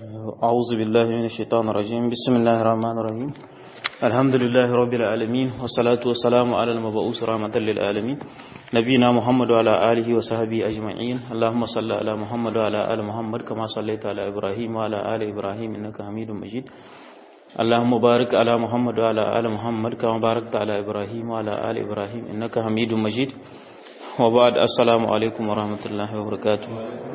أعوذ بالله من الشيطان الرجيم بسم الله الرحمن الرحيم الحمد لله رب العالمين والصلاة والسلام على المبعوث رحمة للعالمين نبينا محمد وعلى آله وصحبه أجمعين اللهم صل على محمد وعلى آل محمد كما صليت على إبراهيم وعلى آل إبراهيم إنك حميد مجيد اللهم بارك على محمد وعلى آل محمد كما باركت على إبراهيم وعلى آل إبراهيم إنك حميد مجيد وبعد السلام عليكم ورحمة الله وبركاته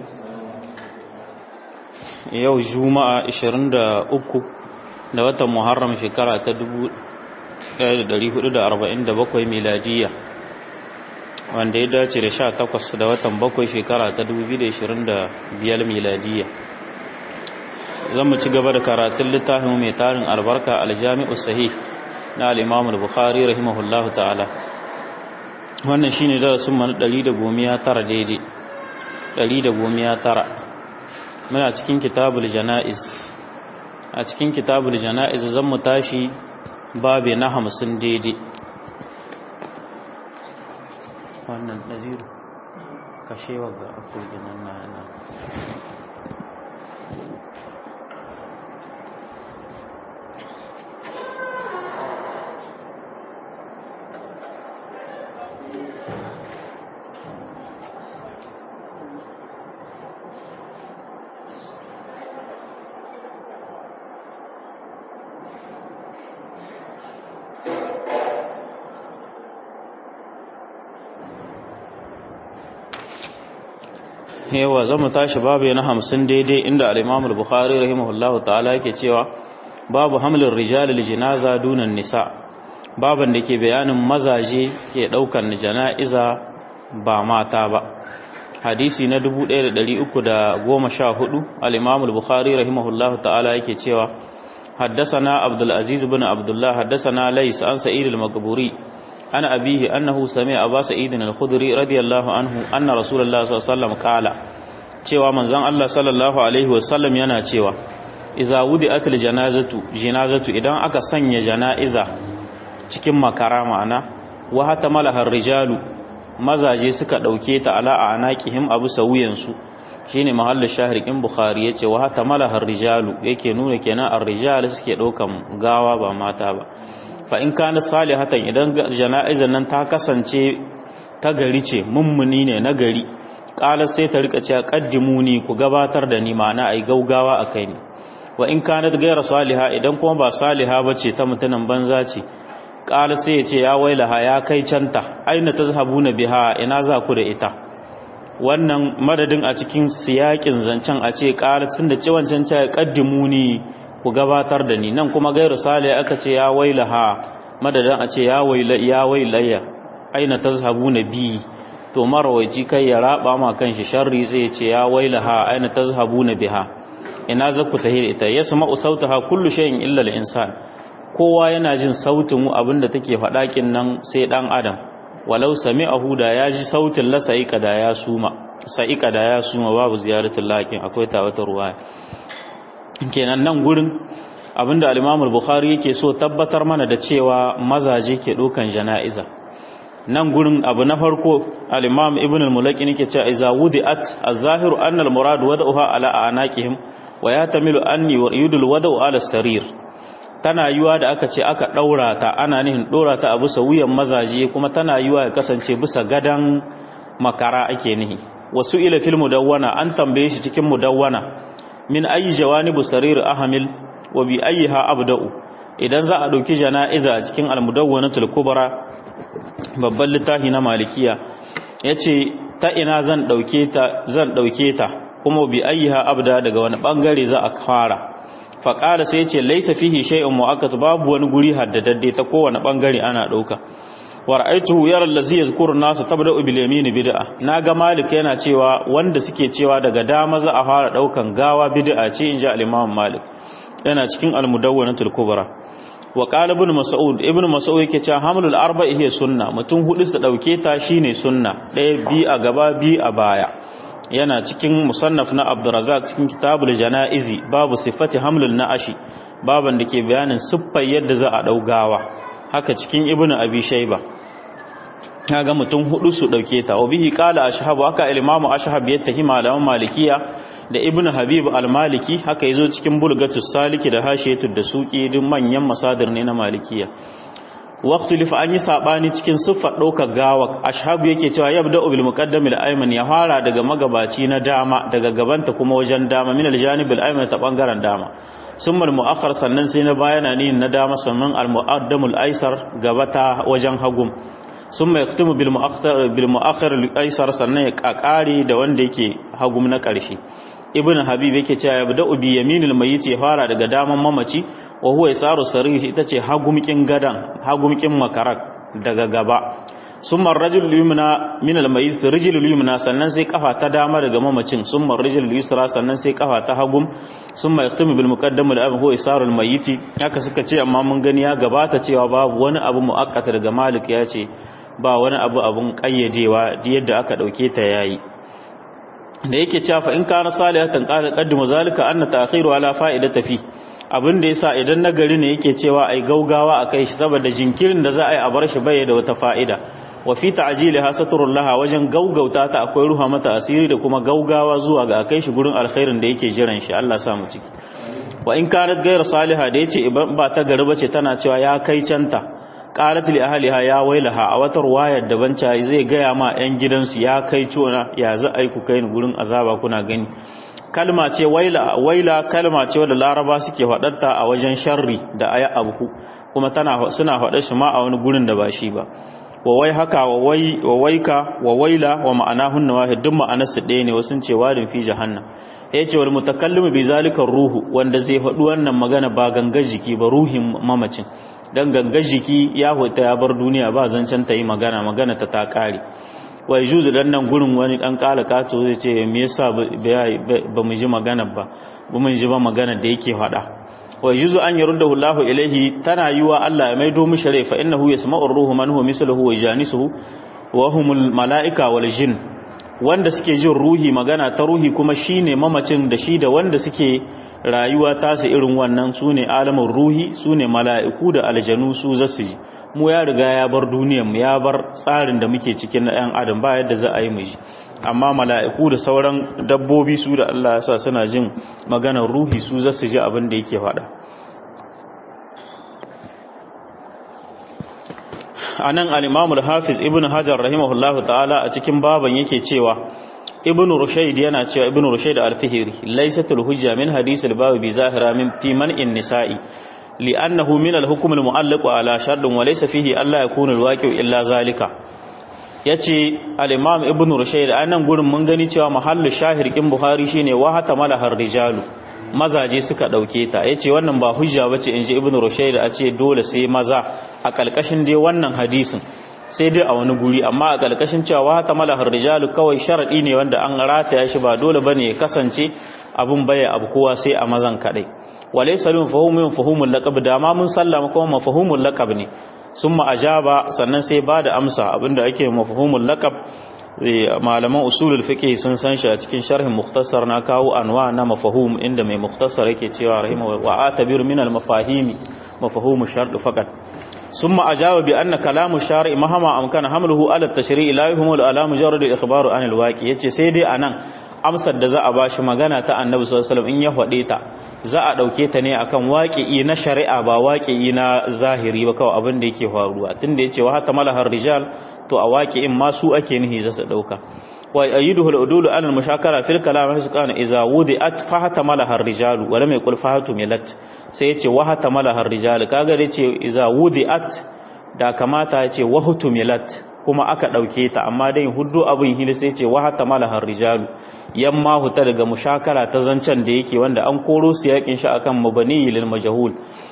yau juma'a 23 da watan muharram shekara ta 1447 miladiya wanda ya dace da 18 da watan 7 shekara ta 2025 miladiya zan mu ci gaba da karatun littafin mai tarin albarka aljami'u sahih na al-imam al-bukhari rahimahullahu ta'ala wannan shine darasin mu na 119 daidai 119 muna cikin kitabul jana'iz a cikin kitabul jana'iz zan mu tashi babe na hamsin daidai wannan naziru kashewa ga afirgin nan na yana yawa zama tashi babu na hamsin daidai inda al-imam al-bukhari rahimahullahu ta'ala yake cewa babu hamlin rijal jinaza dunan nisa baban da ke bayanin mazaje ke daukan jana'iza ba mata ba hadisi na 1314 al-imam al-bukhari rahimahullahu ta'ala yake cewa حدثنا عبد العزيز بن عبد الله حدثنا ليس عن سعيد المقبوري عن أبيه أنه سمع أبا سعيد الخدري رضي الله عنه أن رسول الله صلى الله عليه وسلم قال cewa manzon Allah sallallahu alaihi wasallam yana cewa iza wudi'atil janazatu janazatu idan aka sanya janaiza cikin makara ma'ana wa hatamalaha rijalu mazaje suka dauke ta ala anaqihim abu sawiyan su shine mahallin shahrikin bukhari yace wa hatamalaha rijalu yake nuna kenan ar-rijal suke daukan gawa ba mata ba fa in kana salihatan idan jana'izar nan ta kasance ta gari ce mummuni ne na gari qalat sai ta rika cewa qaddimuni ku gabatar da ni ma'ana ai gaugawa akai ni wa in kanat ghayra saliha idan kuma ba saliha bace ta mutunan banza ce qalat sai ya ce ya wailaha ya kai canta aina tazhabuna biha ina za ku da ita wannan madadin a cikin siyakin zancen a ce qalat tunda ce wancan ce qaddimuni ku gabatar da ni nan kuma gairu sale aka ce ya wailaha madadin a ce ya waila ya wailayya aina tazhabuna bi to marawaji kai ya raba ma kanshi sharri sai ya ce ya wailaha aina tazhabuna biha ina zaku tahir ita yasma'u sautaha kullu shay'in illa al-insan kowa yana jin sautin abinda take faɗa kin nan sai dan adam walau sami'ahu da ya ji sautin la sa'ika da ya suma sa'ika da ya suma babu ziyaratul laqin akwai tawata ruwaya kenan nan gurin abinda al-Imam al-Bukhari yake so tabbatar mana da cewa mazaje ke dokan jana'iza nan gurin abu na farko al-Imam Ibn al-Mulaqin yake cewa iza wudi'at az-zahiru anna al-murad wada'uha ala anaqihim wa yatamilu anni wa yudul wada'u ala sarir tana yiwa da aka ce aka daura ta ana nihin dora ta a bisa wuyan mazaje kuma tana yiwa ya kasance bisa gadan makara ake nihi wasu ila fil mudawwana an tambaye shi cikin mudawwana min ayi jawanibu sarir ahmil wa bi ayyiha abda'u idan za a dauki jana'iza a cikin al-mudawwanatul kubra babban littafi na malikiya yace ta ina zan dauke ta zan dauke ta kuma bi ayyiha abda daga wani bangare za a fara fa qala sai yace laysa fihi shay'un mu'akkat babu wani guri haddadadde ta kowane bangare ana dauka wa ra'aytuhu yara allazi yazkuru an-nas tabda'u bil yamin bid'a naga malik yana cewa wanda suke cewa daga dama za a fara daukan gawa bid'a ce inji al-imam malik yana cikin al-mudawwanatul kubra wa qala ibn mas'ud ibn mas'ud yake cewa hamlul arba'i hiya sunna mutum hudu su dauke ta shine sunna ɗaya bi a gaba bi a baya yana cikin musannaf na abdurrazzaq cikin kitabul janaizi babu sifati hamlul na'ashi baban da ke bayanin siffar yadda za a dau gawa haka cikin ibnu abi shayba kaga mutum hudu su dauke ta wabihi qala ashhabu haka al-imam ashhab ya tahi malaman malikiya da ibn habib al-maliki haka yazo cikin bulgatus saliki da hashiyatud da suki duk manyan masadir ne na malikiya waqtu lifa an yi sabani cikin siffar ɗaukar gawa ashabu yake cewa yabda bil muqaddam al-ayman ya fara daga magabaci na dama daga gabanta kuma wajen dama min al-janib al-ayman ta bangaren dama summa al-mu'akhkhar sannan sai na bayana ni na dama sannan al-muqaddam al-aysar gabata wajen hagum summa yaktumu bil mu'akhkhar bil mu'akhkhar al-aysar sannan ya kakare da wanda yake hagum na ƙarshe ibn habib yake cewa yabda bi yaminil mayyit ya fara daga daman mamaci wa huwa yasaru sarih ita ce hagumkin gadan hagumkin makarak daga gaba summa rajul yumna min al mayyit rijlul yumna sannan sai kafa ta dama daga mamacin summa rijlul yusra sannan sai kafa ta hagum summa yaktumu bil muqaddam al huwa yasaru al mayyit haka suka ce amma mun gani ya gabata cewa babu wani abu muakkata daga malik ya ce ba wani abu abun kayyadewa yadda aka dauke ta yayi da yake cewa fa in kana salihatan qala qaddimu zalika anna ta'khiru ala fa'idati fi abin da yasa idan nagari ne yake cewa ai gaugawa akai shi saboda jinkirin da za a yi a bar shi bai da wata fa'ida wa fi ta'jiliha satrullaha wajen gaugauta ta akwai ruha mata asiri da kuma gaugawa zuwa ga akai shi gurin alkhairin da yake jiran shi Allah sa mu ciki wa in kanat ghayr salihah da yace ba ta gari bace tana cewa ya kai canta qalat li ahliha ya wailaha a watar wayar da banca zai gaya ma yan gidansu ya kai cona ya za ai ku kai ni gurin azaba kuna gani kalma ce waila waila kalma ce wadda laraba suke faɗarta a wajen sharri da aya abu kuma tana suna faɗar shi ma a wani gurin da ba shi ba wa wai haka wa wai wa waika wa waila wa ma'anahunna wahid duk ma'anar su ɗaya ne wasu ce wadin fi jahannam yace wal mutakallimu bi zalika ruhu wanda zai faɗi wannan magana ba gangar jiki ba ruhin mamacin dan gangar jiki ya huta ya bar duniya ba zancen ta yi magana magana ta ta kare wai juzu dan nan gurin wani dan kala kato zai ce me yasa ba mu ji magana ba ba mu ji ba magana da yake faɗa wai juzu an yaruddahu Allahu ilaihi tana yiwa Allah ya maido mishi rai fa innahu yasma'u ruhu man huwa misluhu wa janisuhu wa humul malaika wal jin wanda suke jin ruhi magana ta ruhi kuma shine mamacin da shi da wanda suke rayuwa tasu irin wannan su ne alamun ruhi su ne mala'iku da aljanu su zasu ji mu ya riga ya bar duniyanmu ya bar tsarin da muke cikin na ‘yan adam ba yadda za a yi ji amma mala'iku da sauran dabbobi su da Allah ya sa suna jin maganar ruhi su zasu ji abin da yake faɗa a nan al'imamul hafiz ibn hajar rahimahullahu ta'ala a cikin baban yake cewa ibn rushaid yana cewa ibn rushaid al-fihri laysatul hujja min hadith al-bab bi zahira min fi man'in nisa'i li'annahu min al-hukm al-mu'allaq ala shart wa laysa fihi alla yakuna al-waqi'u illa zalika yace al-imam ibn rushaid anan gurin mun gani cewa mahallu shahir kin buhari shine wa hata malahar rijalu mazaje suka dauke ta yace wannan ba hujja bace inji ibn rushaid a ce dole sai maza a kalkashin dai wannan hadisin sai dai a wani guri amma a ƙarƙashin cewa ta malahar rijalu kawai sharaɗi ne wanda an rataya shi ba dole bane ya kasance abun baya abu kowa sai a mazan kaɗai walai salim fahimun fahimul laqab da ma mun sallama kuma mafahumul laqab ne summa ajaba sannan sai ba da amsa abinda ake mafahumul laqab malaman usulul fiqh sun san shi a cikin sharhin mukhtasar na kawo anwa na mafahum inda mai mukhtasar yake cewa rahimahu wa atabiru min al mafahimi mafahum shart faqat ثم أجاب بأن كلام الشارع مهما أمكن حمله على التشريع لا يهمل على مجرد الإخبار عن الواقع yace sai dai anan amsar da za a bashi magana ta Annabi sallallahu alaihi wasallam in ya faɗe ta za a dauke ta ne akan waqi'i na shari'a ba waqi'i na zahiri ba kawai abin da yake faruwa tunda yace wa hatta malahar rijal to a waqi'in ma su ake nihi za su dauka wa ayiduhu al-udul ala al-mushakara fil kalam hasqana idza wudi'at fa hatta malahar rijal wa lam yaqul fahatu milat sai yace wa hatta malahar rijal kaga da yace idza wudi'at da kamata yace wa hutumilat kuma aka dauke ta amma dai huddu abin hili sai yace wa hatta malahar rijal yamma huta daga mushakara ta zancen da yake wanda an koro su yakin shi akan mabani lil majhul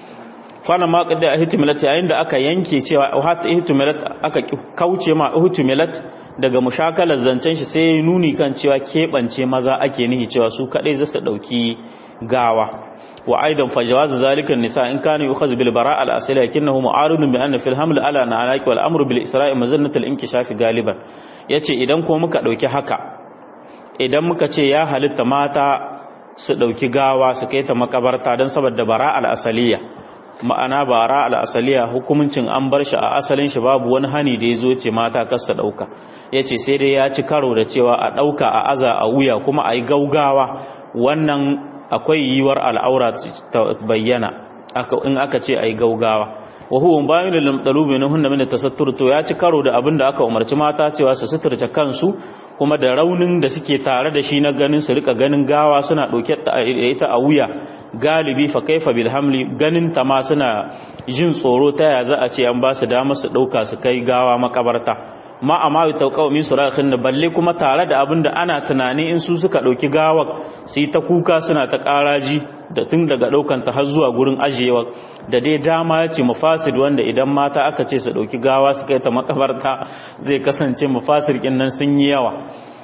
fana ma qada ihtimalat yayin da aka yanke cewa hatta ihtimalat aka kauce ma ihtimalat daga mushakalar zancen shi sai nuni kan cewa keɓance maza ake nihi cewa su kaɗai za su ɗauki gawa wa aidan fa jawaz zalika nisa in kana yukhaz bil bara' al asli lakinnahu mu'aridun bi anna fil haml ala na'alaki wal amru bil isra'i mazannat al inkishaf galiban yace idan ko muka ɗauki haka idan muka ce ya halitta mata su ɗauki gawa su kai ta makabarta don saboda bara al asaliya ma'ana bara al asaliya hukuncin an bar shi a asalin shi babu wani hani da ya zo ce mata kasta ɗauka ya ce sai dai ya ci karo da cewa a ɗauka a aza a wuya kuma a yi gaugawa wannan akwai yiwar al'aura ta bayyana in aka ce ai gaugawa wa huwa bayyana lil talubi na hunna min tasattur to ya ci karo da abin da aka umarci mata cewa su suturce kansu kuma da raunin da suke tare da shi na ganin su rika ganin gawa suna dauke da ita a wuya galibi fa kaifa bil hamli ganin ta ma suna jin tsoro ta ya za a ce an ba su dama su dauka su kai gawa makabarta ma amma tauqaw min surahin da balle kuma tare da abin da ana tunani in su suka dauki gawar su yi ta kuka suna ta karaji da tun daga daukan ta har zuwa gurin ajiyewa da dai dama ya ce mafasid wanda idan mata aka ce su dauki gawa su kai ta makabarta zai kasance mafasid kin nan sun yi yawa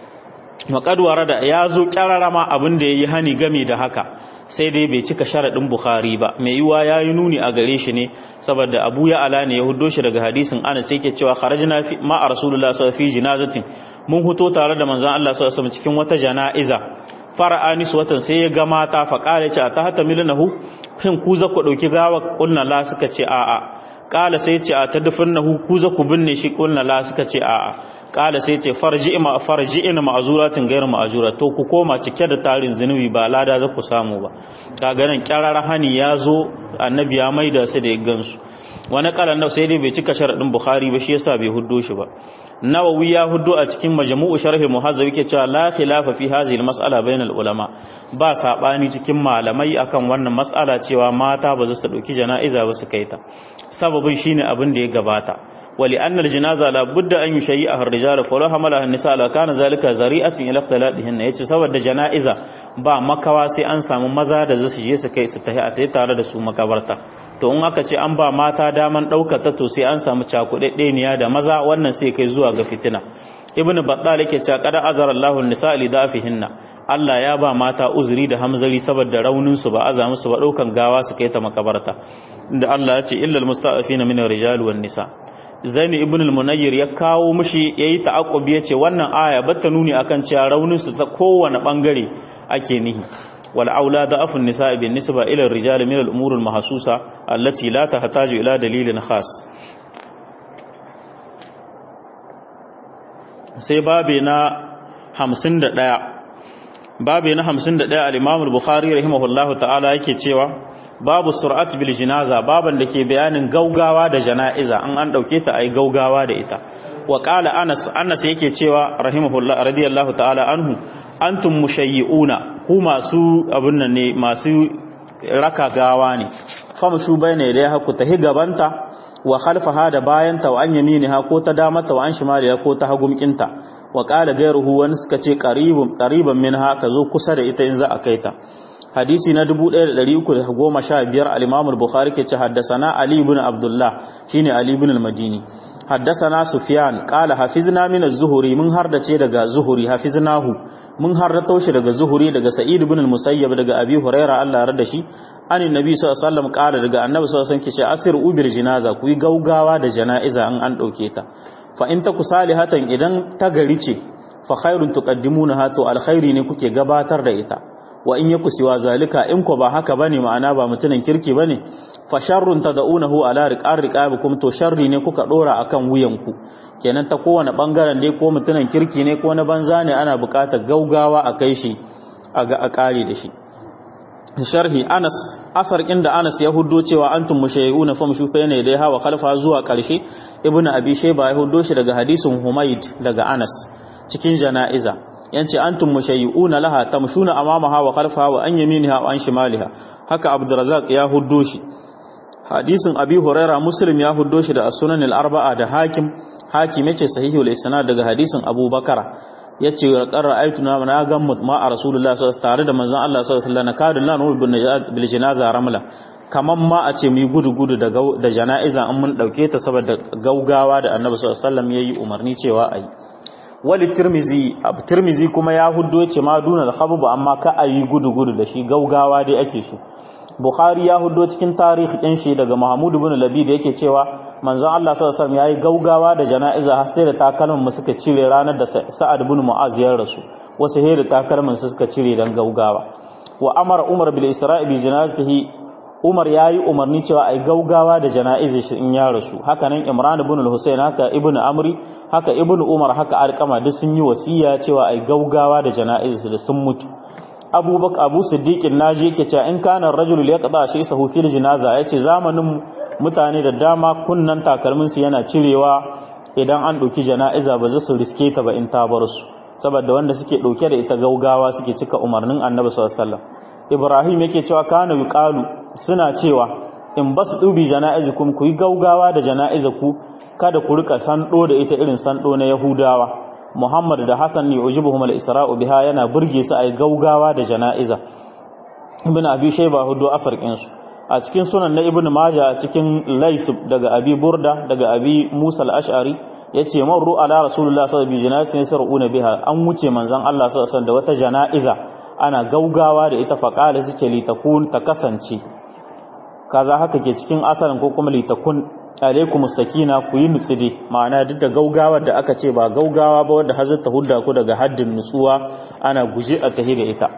makadwara da ya zo kyararama abin da yayi hani game da haka sai dai bai cika sharadin bukhari ba mai yiwa yayi nuni a gare shi ne saboda abu ya ala ne ya huddo shi daga hadisin ana sai yake cewa kharajna fi ma rasulullah sallallahu alaihi jinazatin mun huto tare da manzon Allah sallallahu alaihi cikin wata janaiza fara'a watan sai ya ga mata fa kale ce ta hata milnahu shin ku za ku dauki gawa kulna la suka ce a'a kala sai ce a tadfinnahu ku za ku binne shi kulna la suka ce a'a kala sai ce farji ma farji ina ma'zuratin gairu ma'zura to ku koma cike da tarin zinubi ba lada za ku samu ba kaga nan kyarar hani ya zo annabi ya maida su da ya gansu wani kalan nau sai dai bai cika sharadin bukhari ba shi yasa bai huddo shi ba nawawi ya huddo a cikin majmu'u sharhi muhazzab yake cewa la khilafa fi hadhihi al-mas'ala bainal ulama ba sabani cikin malamai akan wannan mas'ala cewa mata ba su dauki jana'iza ba su kaita sababin shine abin da ya gabata wali anna al-janaza la budda an yushayyi'a ar-rijal fa law hamalaha an-nisa la kana zalika zari'atan ila ikhtilatihin yace saboda jana'iza ba makawa sai an samu maza da zasu je su kai su tahi a tare da su makabarta to in aka ce an ba mata daman ɗaukata to sai an samu cakuɗaɗɗeniya da maza wannan sai kai zuwa ga fitina ibn battal yake cewa qad azara Allahu an-nisa li dafihinna Allah ya ba mata uzuri da hamzari saboda raunin su ba aza musu ba ɗaukan gawa su kai ta makabarta inda Allah ya ce illa al-musta'afina min ar-rijal wan nisa Zaini ibn al-Munayyir ya kawo mishi yayi ta'aqqubi yace wannan aya batta nuni akan cewa raunin su ta kowane bangare ake nihi والأولى ضعف النساء بالنسبة إلى الرجال من الأمور المحسوسة التي لا تحتاج إلى دليل خاص sai babi na hamsin da ɗaya babi na hamsin da ɗaya al'imamul bukhari rahimahullahu ta'ala yake cewa babu sur'at bil jinaza baban da ke bayanin gaugawa da jana'iza an an ɗauke ta a yi gaugawa da ita wa ƙala anas anas yake cewa rahimahullah radiyallahu ta'ala anhu antum mushayyi'una ku masu abin nan ne masu raka gawa ne famshu bayna ilayha ku tahi gabanta wa khalfaha da bayanta wa an yaminiha ko ta damata wa an shimaliha ko ta hagumkinta wa qala gairuhu wani suka ce qaribun qariban minha ka zo kusa da ita in za a kaita hadisi na 1315 al-imam al-bukhari ke ce haddathana ali ibn abdullah shine ali ibn al-madini haddathana sufyan qala hafizna min az-zuhri mun hardace daga zuhuri hafiznahu mun harrato shi daga zuhuri daga sa'id ibn al-musayyab daga abi huraira Allah ya rada shi anin nabi sallallahu alaihi wasallam kala daga annabi sallallahu alaihi wasallam kice asir ubir jinaza ku yi gaugawa da janaiza an an dauke ta fa in taku salihatan idan ta gari ce fa khairun tuqaddimunaha to alkhairi ne kuke gabatar da ita wa in yaku siwa zalika in ko ba haka bane ma'ana ba mutunan kirki bane fa sharrun tad'unahu ala riqar riqabikum to sharri ne kuka dora akan wuyanku kenan ta kowane bangaren dai ko mutunan kirki ne ko na banza ne ana buƙatar gaugawa a kai shi a ga a kare da shi sharhi Anas asar inda Anas ya huddo cewa antum mushayyi'una famshu bayna dai hawa khalfa zuwa karshe ibnu abi shayba ya huddo shi daga hadisin Humayd daga Anas cikin janaiza yace antum mushayyi'una laha tamshuna amamaha wa khalfaha wa an yaminiha wa an shimaliha haka Abdurrazzaq ya huddo shi hadisin Abi Huraira Muslim ya huddo shi da as-Sunan al-Arba'a da Hakim Hakim yace sahihul isnad daga hadisin Abu Bakara yace qarra aytuna na ga ma a Rasulullah sallallahu alaihi tare da manzon Allah sallallahu alaihi wasallam na kadin lanu bil janaza ramla kaman ma a ce mu gudu gudu da da janaiza an mun dauke ta saboda gaugawa da Annabi sallallahu alaihi wasallam yayi umarni cewa ayi wali tirmizi ab tirmizi kuma ya huddo ce ma dunal khabab amma ka ayi gudu gudu da shi gaugawa dai ake so bukhari ya huddo cikin tarihi din shi daga mahmud ibn labid yake cewa manzon Allah sallallahu alaihi wasallam yayi gaugawa da jana'iza har sai da takalmin mu suka cire ranar da sa'ad ibn mu'az ya rasu wasu he da takalmin su suka cire dan gaugawa wa amara umar bil isra'i bi janazatihi umar yayi umarni cewa ai gaugawa da jana'izar shi in ya rasu haka nan imran ibn al-husayn haka ibn amri haka ibn umar haka alqama duk sun yi wasiya cewa ai gaugawa da jana'izar da sun mutu abubakar abu siddiqin naji yake cewa in kana rajulul yaqda shi sahu fil jinaza yace zamanin mutane da dama kunnan takalmin su yana cirewa idan an dauki jana'iza ba za su riske ta ba in ta bar su saboda wanda suke dauke da ita gaugawa suke cika umarnin annabi sallallahu alaihi wasallam ibrahim yake cewa kana yuqalu suna cewa in basu dubi jana'izukum ku yi gaugawa da jana'izaku kada ku rika sando da ita irin sando na yahudawa Muhammad da Hassan ne ujibuhum al-isra'u biha yana burge su ai gaugawa da jana'iza Ibn Abi Shayba hudu asar su a cikin sunan na Ibn Majah cikin Lais daga Abi Burda daga Abi Musa al-Ash'ari yace marru ala Rasulullah sallallahu alaihi wasallam bi janazatin biha an wuce manzon Allah sallallahu alaihi wasallam da wata jana'iza ana gaugawa da ita faqala su ce litakun ta kasance kaza haka ke cikin asalin ko kuma litakun alaikum sakina ku yi nutsi dai ma'ana duk da gaugawar da aka ce ba gaugawa ba wanda hazar ta hudda ku daga haddin nutsuwa ana guje a tahi da ita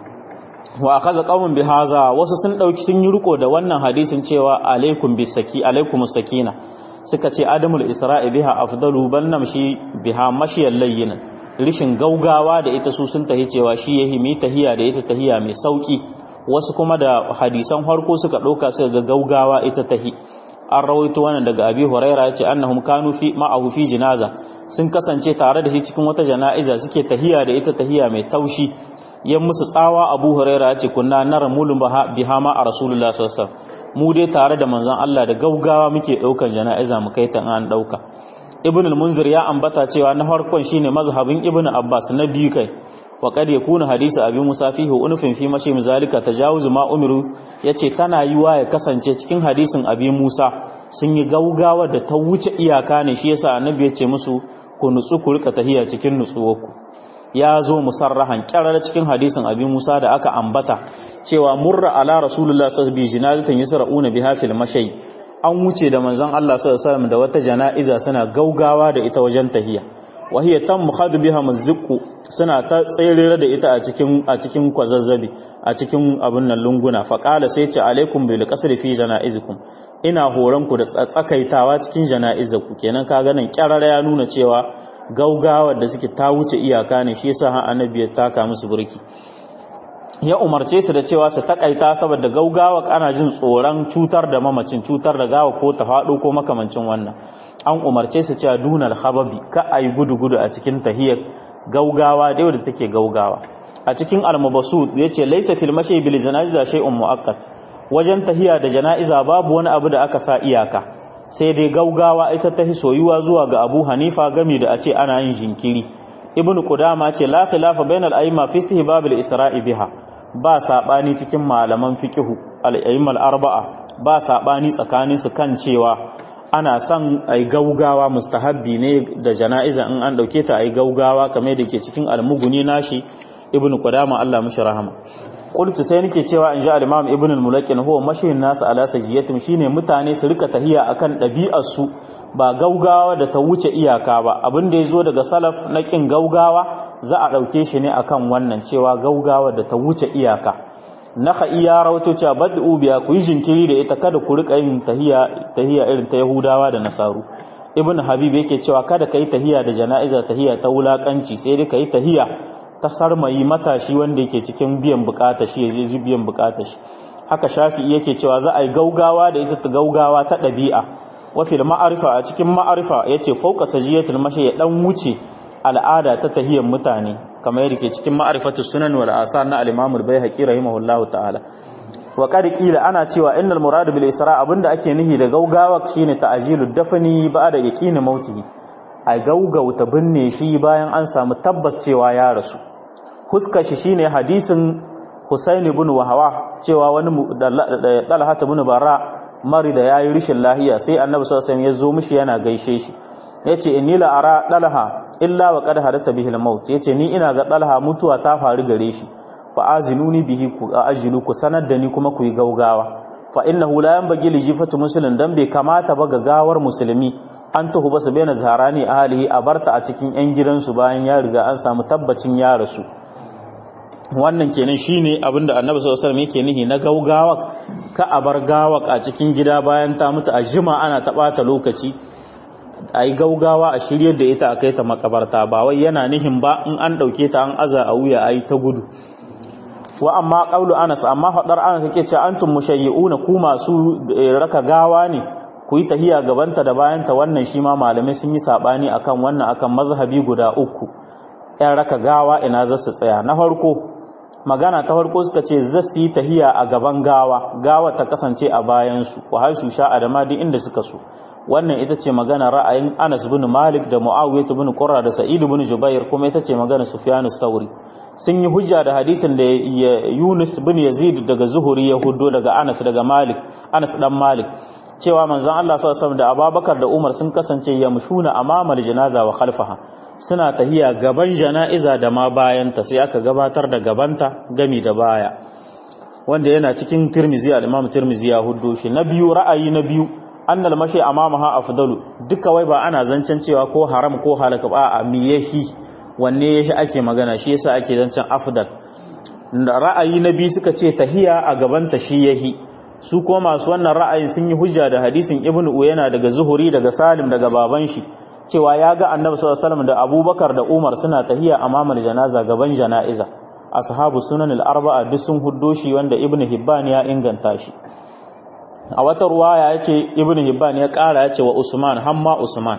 wa akaza qaumun bi haza wasu sun dauki sun yi riko da wannan hadisin cewa alaikum bi saki alaikum sakina suka ce adamul isra'i biha afdalu bal namshi biha mashiyal layyin rishin gaugawa da ita su sun tahi cewa shi yahi mi tahiya da ita tahiya mai sauki wasu kuma da hadisan harko suka dauka suka ga gaugawa ita tahi an rawaito wannan daga abi huraira yace annahum kanu fi ma'ahu fi jinaza sun kasance tare da shi cikin wata jana'iza suke tahiya da ita tahiya mai taushi yan musu tsawa abu huraira yace kunna nara mulun biha ma a rasulullah sallallahu alaihi wasallam mu dai tare da manzon Allah da gaugawa muke daukan jana'iza mu kai ta an dauka ibn al-munzir ya ambata cewa na farkon shine mazhabin ibn abbas na biyu kai wa kad yakunu hadisi abi musa fihi unufin fi mashi zalika tajawuz ma umiru yace tana yiwa ya kasance cikin hadisin abi musa sun yi gaugawa da ta wuce iyaka ne shi yasa annabi ya ce musu ku nutsu ku rika tahiya cikin nutsuwarku ya zo musarrahan kyarar cikin hadisin abi musa da aka ambata cewa murra ala rasulullah sallallahu alaihi wasallam jinazatan yasra'una biha fil mashay an wuce da manzon Allah sallallahu alaihi wasallam da wata jana'iza suna gaugawa da ita wajen tahiya wa hiya tammu khad biha mazqu suna ta tsere da ita a cikin a cikin kwazazzabi a cikin abun nan lunguna fa qala sai ce alaikum bil qasr fi janaizikum ina horon ku da tsakaitawa cikin janaizaku kenan ka ganin kyarara ya nuna cewa gaugawa da suke ta wuce iyaka ne shi yasa annabi ya taka musu burki ya umarce su da cewa su takaita saboda gaugawa ana jin tsoron cutar da mamacin cutar da gawa ko ta faɗo ko makamancin wannan an umarce su cewa dunal hababi ka ayi gudu-gudu a cikin tahiyar gaugawa da da take gaugawa a cikin almabasud yace laysa fil mashi bil janaza shay'un muakkad wajen tahiya da jana'iza babu wani abu da aka sa iyaka sai dai gaugawa ita ta soyuwa zuwa ga Abu Hanifa gami da a ce ana yin jinkiri ibnu qudama ce la khilafa bainal a'imma fi istihbab al isra'i biha ba sabani cikin malaman fiqhu al a'immal arba'a ba sabani tsakanin su kan cewa ana son ai gaugawa mustahabbi ne da jana'iza in an dauke ta ai gaugawa kamar da ke cikin almuguni nashi ibnu qudama Allah mishi rahama qultu sai nake cewa in ji al-imam ibn al-mulakin huwa mashin nas ala sajiyatim shine mutane su rika tahiya akan dabi'ar su ba gaugawa da ta wuce iyaka ba abin da yazo daga salaf na kin gaugawa za a dauke shi ne akan wannan cewa gaugawa da ta wuce iyaka naka iya rawato cewa bad'u biya ku yi jinkiri da ita kada ku rika yin tahiya tahiya irin ta yahudawa da nasaru ibn habib yake cewa kada kai tahiya da jana'iza tahiya ta wulakanci sai dai kai tahiya ta sarmayi matashi wanda yake cikin biyan bukata shi ya je biyan bukata shi haka shafi yake cewa za a yi gaugawa da ita ta gaugawa ta ɗabi'a wafil ma'arifa a cikin ma'arifa ya ce fauka sajiyatul mashi ya dan wuce al'ada ta tahiyar mutane kamar yadda ke cikin ma'arifatu sunan wal asar na al-imam al-baihaqi rahimahullahu ta'ala wa qad qila ana cewa innal murad bil isra abinda ake nihi da gaugawa shine ta'jilud dafni ba'da yaqini mautihi a gaugauta binne shi bayan an samu tabbas cewa ya rasu huska shi shine hadisin Husaini ibn Wahawa cewa wani Talha ibn Bara mari da yayi rishin lahiya sai Annabi sallallahu alaihi wasallam ya zo mishi yana gaishe shi yace inni la ara Talha illa wa qad hadasa bihi al-maut yace ni ina ga Talha mutuwa ta faru gare shi fa azinuni bihi ku ajilu ku sanar da ni kuma ku yi gaugawa fa innahu la yanbaghi li jifatu muslimin dan bai kamata ba ga gawar musulmi an tuhu basu baina zaharani ahlihi a barta a cikin yan gidansu bayan ya riga an samu tabbacin ya rasu wannan kenan shine abinda annabi sallallahu alaihi wasallam yake nihi na gaugawa ka a bar gawak a cikin gida bayan ta mutu a jima ana ta bata lokaci ayi gaugawa a shiryar da ita a kai ta makabarta ba wai yana nihin ba in an dauke ta an aza a wuya ayi ta gudu wa amma qawlu Anas amma fadar Anas yake cewa antum mushayyi'una ku masu raka gawa ne ku yi tahiya gabanta da bayanta wannan shi ma malamai sun yi sabani akan wannan akan mazhabi guda uku ɗan raka gawa ina za su tsaya na farko magana ta farko suka ce za su yi tahiya a gaban gawa gawa ta kasance a bayansu wa haisu sha'a da ma duk inda suka so wannan ita ce magana ra'ayin Anas bin Malik da Muawiyah bin Qurra da Sa'id bin Jubair kuma ita ce magana Sufyan sauri sun yi hujja da hadisin da Yunus bin Yazid daga Zuhuri ya huddo daga Anas daga Malik Anas dan Malik cewa manzon Allah sallallahu alaihi wasallam da Abubakar da Umar sun kasance yamshuna amama janaza wa khalfaha suna tahiya gaban jana'iza da ma bayanta sai aka gabatar da gabanta gami da baya wanda yana cikin Tirmizi al-Imam Tirmizi ya huddo shi na biyu ra'ayi na biyu annal mashi amamaha afdalu duka wai ba ana zancen cewa ko haram ko halaka ba a miyahi wanne yahi ake magana shi yasa ake zancen afdal ra'ayi na biyu suka ce tahiya a gabanta shi yahi su kuma masu wannan ra'ayin sun yi hujja da hadisin ibnu uyana daga zuhuri daga salim daga baban shi cewa ya ga annabi sallallahu alaihi wasallam da abubakar da umar suna tahiya amamal janaza gaban jana'iza ashabu sunan al-arba'a duk sun huddo shi wanda ibnu hibban ya inganta shi a wata ruwaya yace ibnu hibban ya kara yace wa usman hamma usman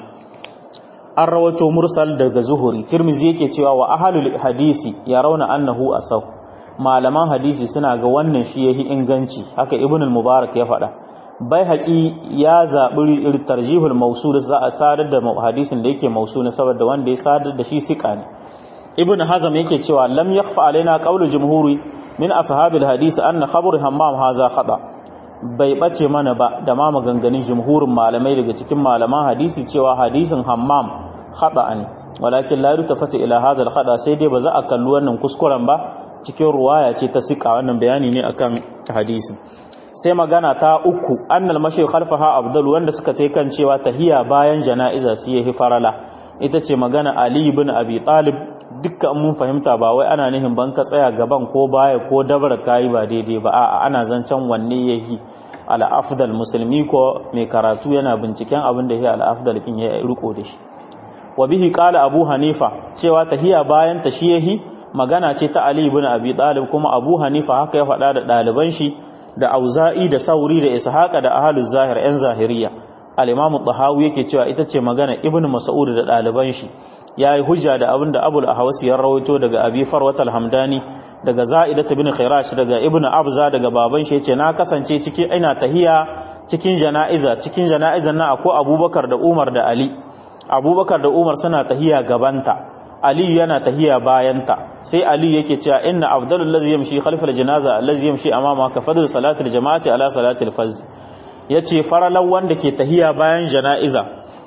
an rawato mursal daga zuhuri tirmizi yake cewa wa ahlul hadisi ya rauna annahu asaw malaman hadisi suna ga wannan shi yahi inganci haka ibnu al-mubarak ya faɗa bai haƙi ya zaɓi tarjihul mausul za a sadar da hadisin da yake mausul saboda wanda ya sadar da shi siƙa ne ibn hazam yake cewa lam yakhfa alaina qawlu jumhuri min ashabil hadisi anna khabr hammam haza khata bai bace mana ba da ma maganganun jumhurin malamai daga cikin malaman hadisi cewa hadisin hammam khata ne walakin la yutafata ila hadha al khata sai dai ba za a kalli wannan kuskuren ba cikin ruwaya ce ta siƙa wannan bayani ne akan hadisin sai magana ta uku annal mashi khalfaha abdul wanda suka tai kan cewa tahiya bayan jana'iza su yi farala ita ce magana ali ibn abi talib dukkan mun fahimta ba wai ana nihin ban ka tsaya gaban ko baya ko dabar kai ba daidai ba a'a ana zancen wanne yahi al afdal musulmi ko mai karatu yana binciken abin da yahi al afdal kin ya riko da shi wa bihi qala abu hanifa cewa tahiya bayan ta shi yahi magana ce ta ali ibn abi talib kuma abu hanifa haka ya faɗa da ɗaliban shi da auza'i da sauri da ishaqa da ahluz zahir yan zahiriya al-imam tahawi yake cewa ita ce magana ibn mas'ud da daliban shi yayi hujja da abinda abul ahwasi ya rawaito daga abi farwat al-hamdani daga za'idat ibn khirash daga ibn abza daga baban shi yace na kasance cikin ina tahiya cikin jana'iza cikin jana'izan na akwai abubakar da umar da ali abubakar da umar suna tahiya gabanta Ali yana tahiya bayanta sai Ali yake cewa inna afdalul ladzi yamshi khalfal janaza allazi yamshi amama ka fadl salatil jama'ati ala salatil faz yace faralan wanda ke tahiya bayan janaiza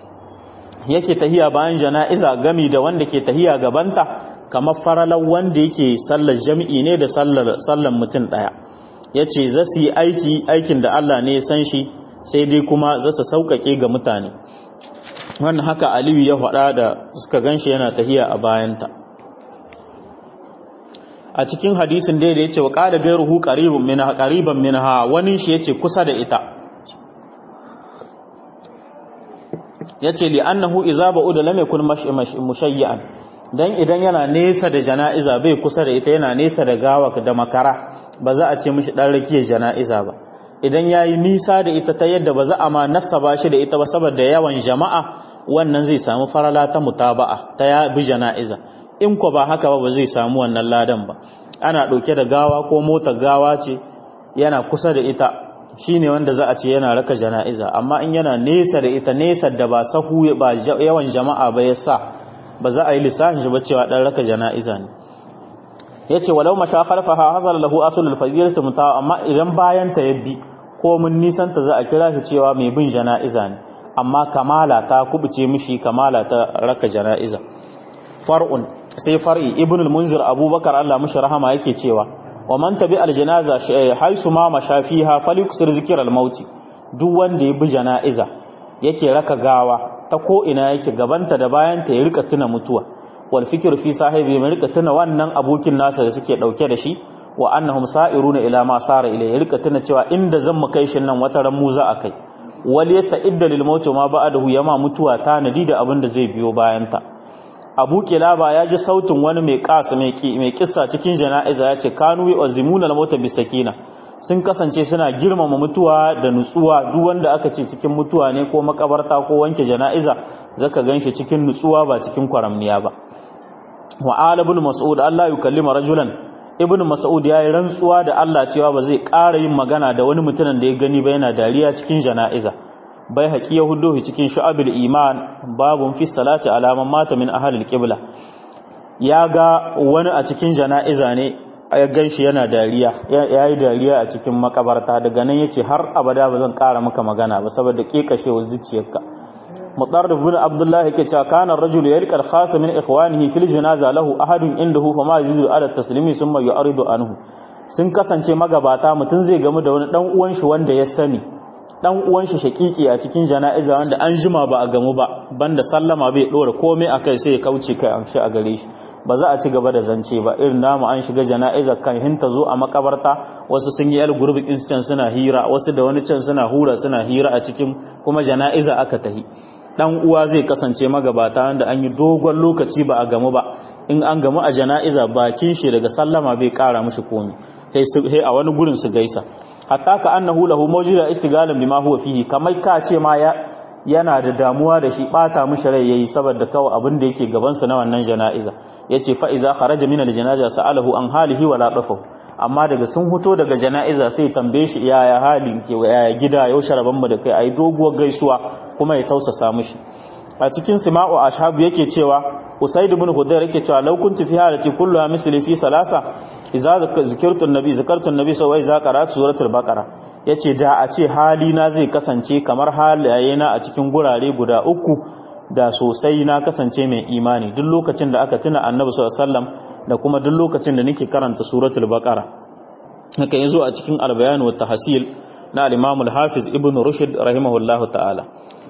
yake tahiya bayan janaiza gami da wanda ke tahiya gabanta kamar faralan wanda yake sallar jami'i ne da sallar sallan mutum daya yace za su yi aiki aikin da Allah ne ya san shi sai dai kuma za su sauƙaƙe ga mutane wannan haka aliyu ya faɗa da suka ganshi yana tahiya a bayanta a cikin hadisin da ya ce wa ƙada gairuhu ƙariban minha ƙariban minha wani shi yace kusa da ita yace li annahu idza ba'uda lam yakun mushayyan dan idan yana nesa da jana'iza bai kusa da ita yana nesa da gawa da makara ba za a ce mishi dan rakiyar jana'iza ba idan yayi nisa da ita ta yadda ba za a ma nasaba shi da ita ba saboda yawan jama'a wannan zai samu farala ta mutaba'a ta ya bi jana'iza in ko ba haka ba ba zai samu wannan ladan ba ana ɗauke da gawa ko motar gawa ce yana kusa da ita shine wanda za a ce yana raka jana'iza amma in yana nesa da ita nesa da ba sahu ba yawan jama'a ba ya sa ba za a yi lissafin shi ba cewa dan raka jana'iza ne yace walau masha khalfaha hazal lahu aslul fadilatu mutawa amma idan bayan ta yabbi ko mun nisan ta za a kira shi cewa mai bin jana'iza ne amma kamala ta kubuce mishi kamala ta raka jana'iza far'un sai far'i ibn al-munzir abubakar Allah mishi rahama yake cewa wa man tabi al-janaza haisu ma mashafiha falyuksir zikr al-maut duk wanda ya bi jana'iza yake raka gawa ta ko ina yake gabanta da bayanta ya rika tuna mutuwa wal fikru fi sahibi mai rika tuna wannan abokin nasa da suke dauke da shi wa annahum sa'iruna ila ma sara ila ya rika tuna cewa inda zan mu kai shin nan wata ran mu za a kai wal yasta'idda lil maut ma ba'dahu yama mutuwa ta nadi da abin da zai biyo bayanta abu kilaba ya ji sautin wani mai kasa mai kissa cikin jana'iza ya ce kanu yi azimuna al-mauta bisakina sun kasance suna girmama mutuwa da nutsuwa duk wanda aka ce cikin mutuwa ne ko makabarta ko wanke jana'iza zaka ganshi cikin nutsuwa ba cikin kwaramniya ba wa ala ibn mas'ud Allah yukallima rajulan ibn mas'ud yayi rantsuwa da Allah cewa ba zai ƙara yin magana da wani mutumin da ya gani ba yana dariya cikin jana'iza bai haƙi yahudu cikin shu'abul iman babun fi salati alaman mata min ahlil qibla ya ga wani a cikin jana'iza ne ya ganshi yana dariya yayi dariya a cikin makabarta daga nan yace har abada ba zan ƙara maka magana ba saboda kekashewar zuciyarka mutarrif bin abdullah yake cewa kana ar-rajul yalqa al-khas min ikhwanihi fil janaza lahu ahadun indahu fama yajidu ala taslimi thumma yu'ridu anhu sun kasance magabata mutun zai gamu da wani dan uwan shi wanda ya sani dan uwan shi shakiki a cikin jana'iza wanda an jima ba a gamu ba banda sallama bai dora komai akai sai ya kauce kai an shi a gare shi ba za a ci gaba da zance ba irin namu an shiga jana'iza kan hinta zo a makabarta wasu sun yi yal gurbikin can suna hira wasu da wani can suna hura suna hira a cikin kuma jana'iza aka tahi dan uwa zai kasance magabata wanda an yi dogon lokaci ba a gamu ba in an gamu a jana'iza bakin shi daga sallama bai kara mishi komai sai a wani gurin su gaisa hatta ka annahu lahu mawjida istigalan bima huwa fihi kamar ka ce ma ya yana da damuwa da shi bata mishi rai yayi saboda kawai abin da yake gaban sa na wannan jana'iza yace fa iza kharaja min al-janaza sa'alahu an halihi wala dafahu amma daga sun huto daga jana'iza sai tambaye shi yaya halin ke yaya gida yau sharaban mu da kai ayi doguwar gaisuwa kuma ya tausasa mishi a cikin sima'u ashabu yake cewa usaid ibn hudayr yake cewa law kuntu fi halati kulluha misli fi salasa idza zikirtu an-nabi zakartu an-nabi sai wai za qara'atu suratul baqara yace da a ce hali na zai kasance kamar halaye na a cikin gurare guda uku da sosai na kasance mai imani duk lokacin da aka tuna annabi sallallahu alaihi wasallam da kuma duk lokacin da nake karanta suratul baqara haka yazo a cikin al-bayan wa tahsil na al-imam al-hafiz ibn rushd rahimahullahu ta'ala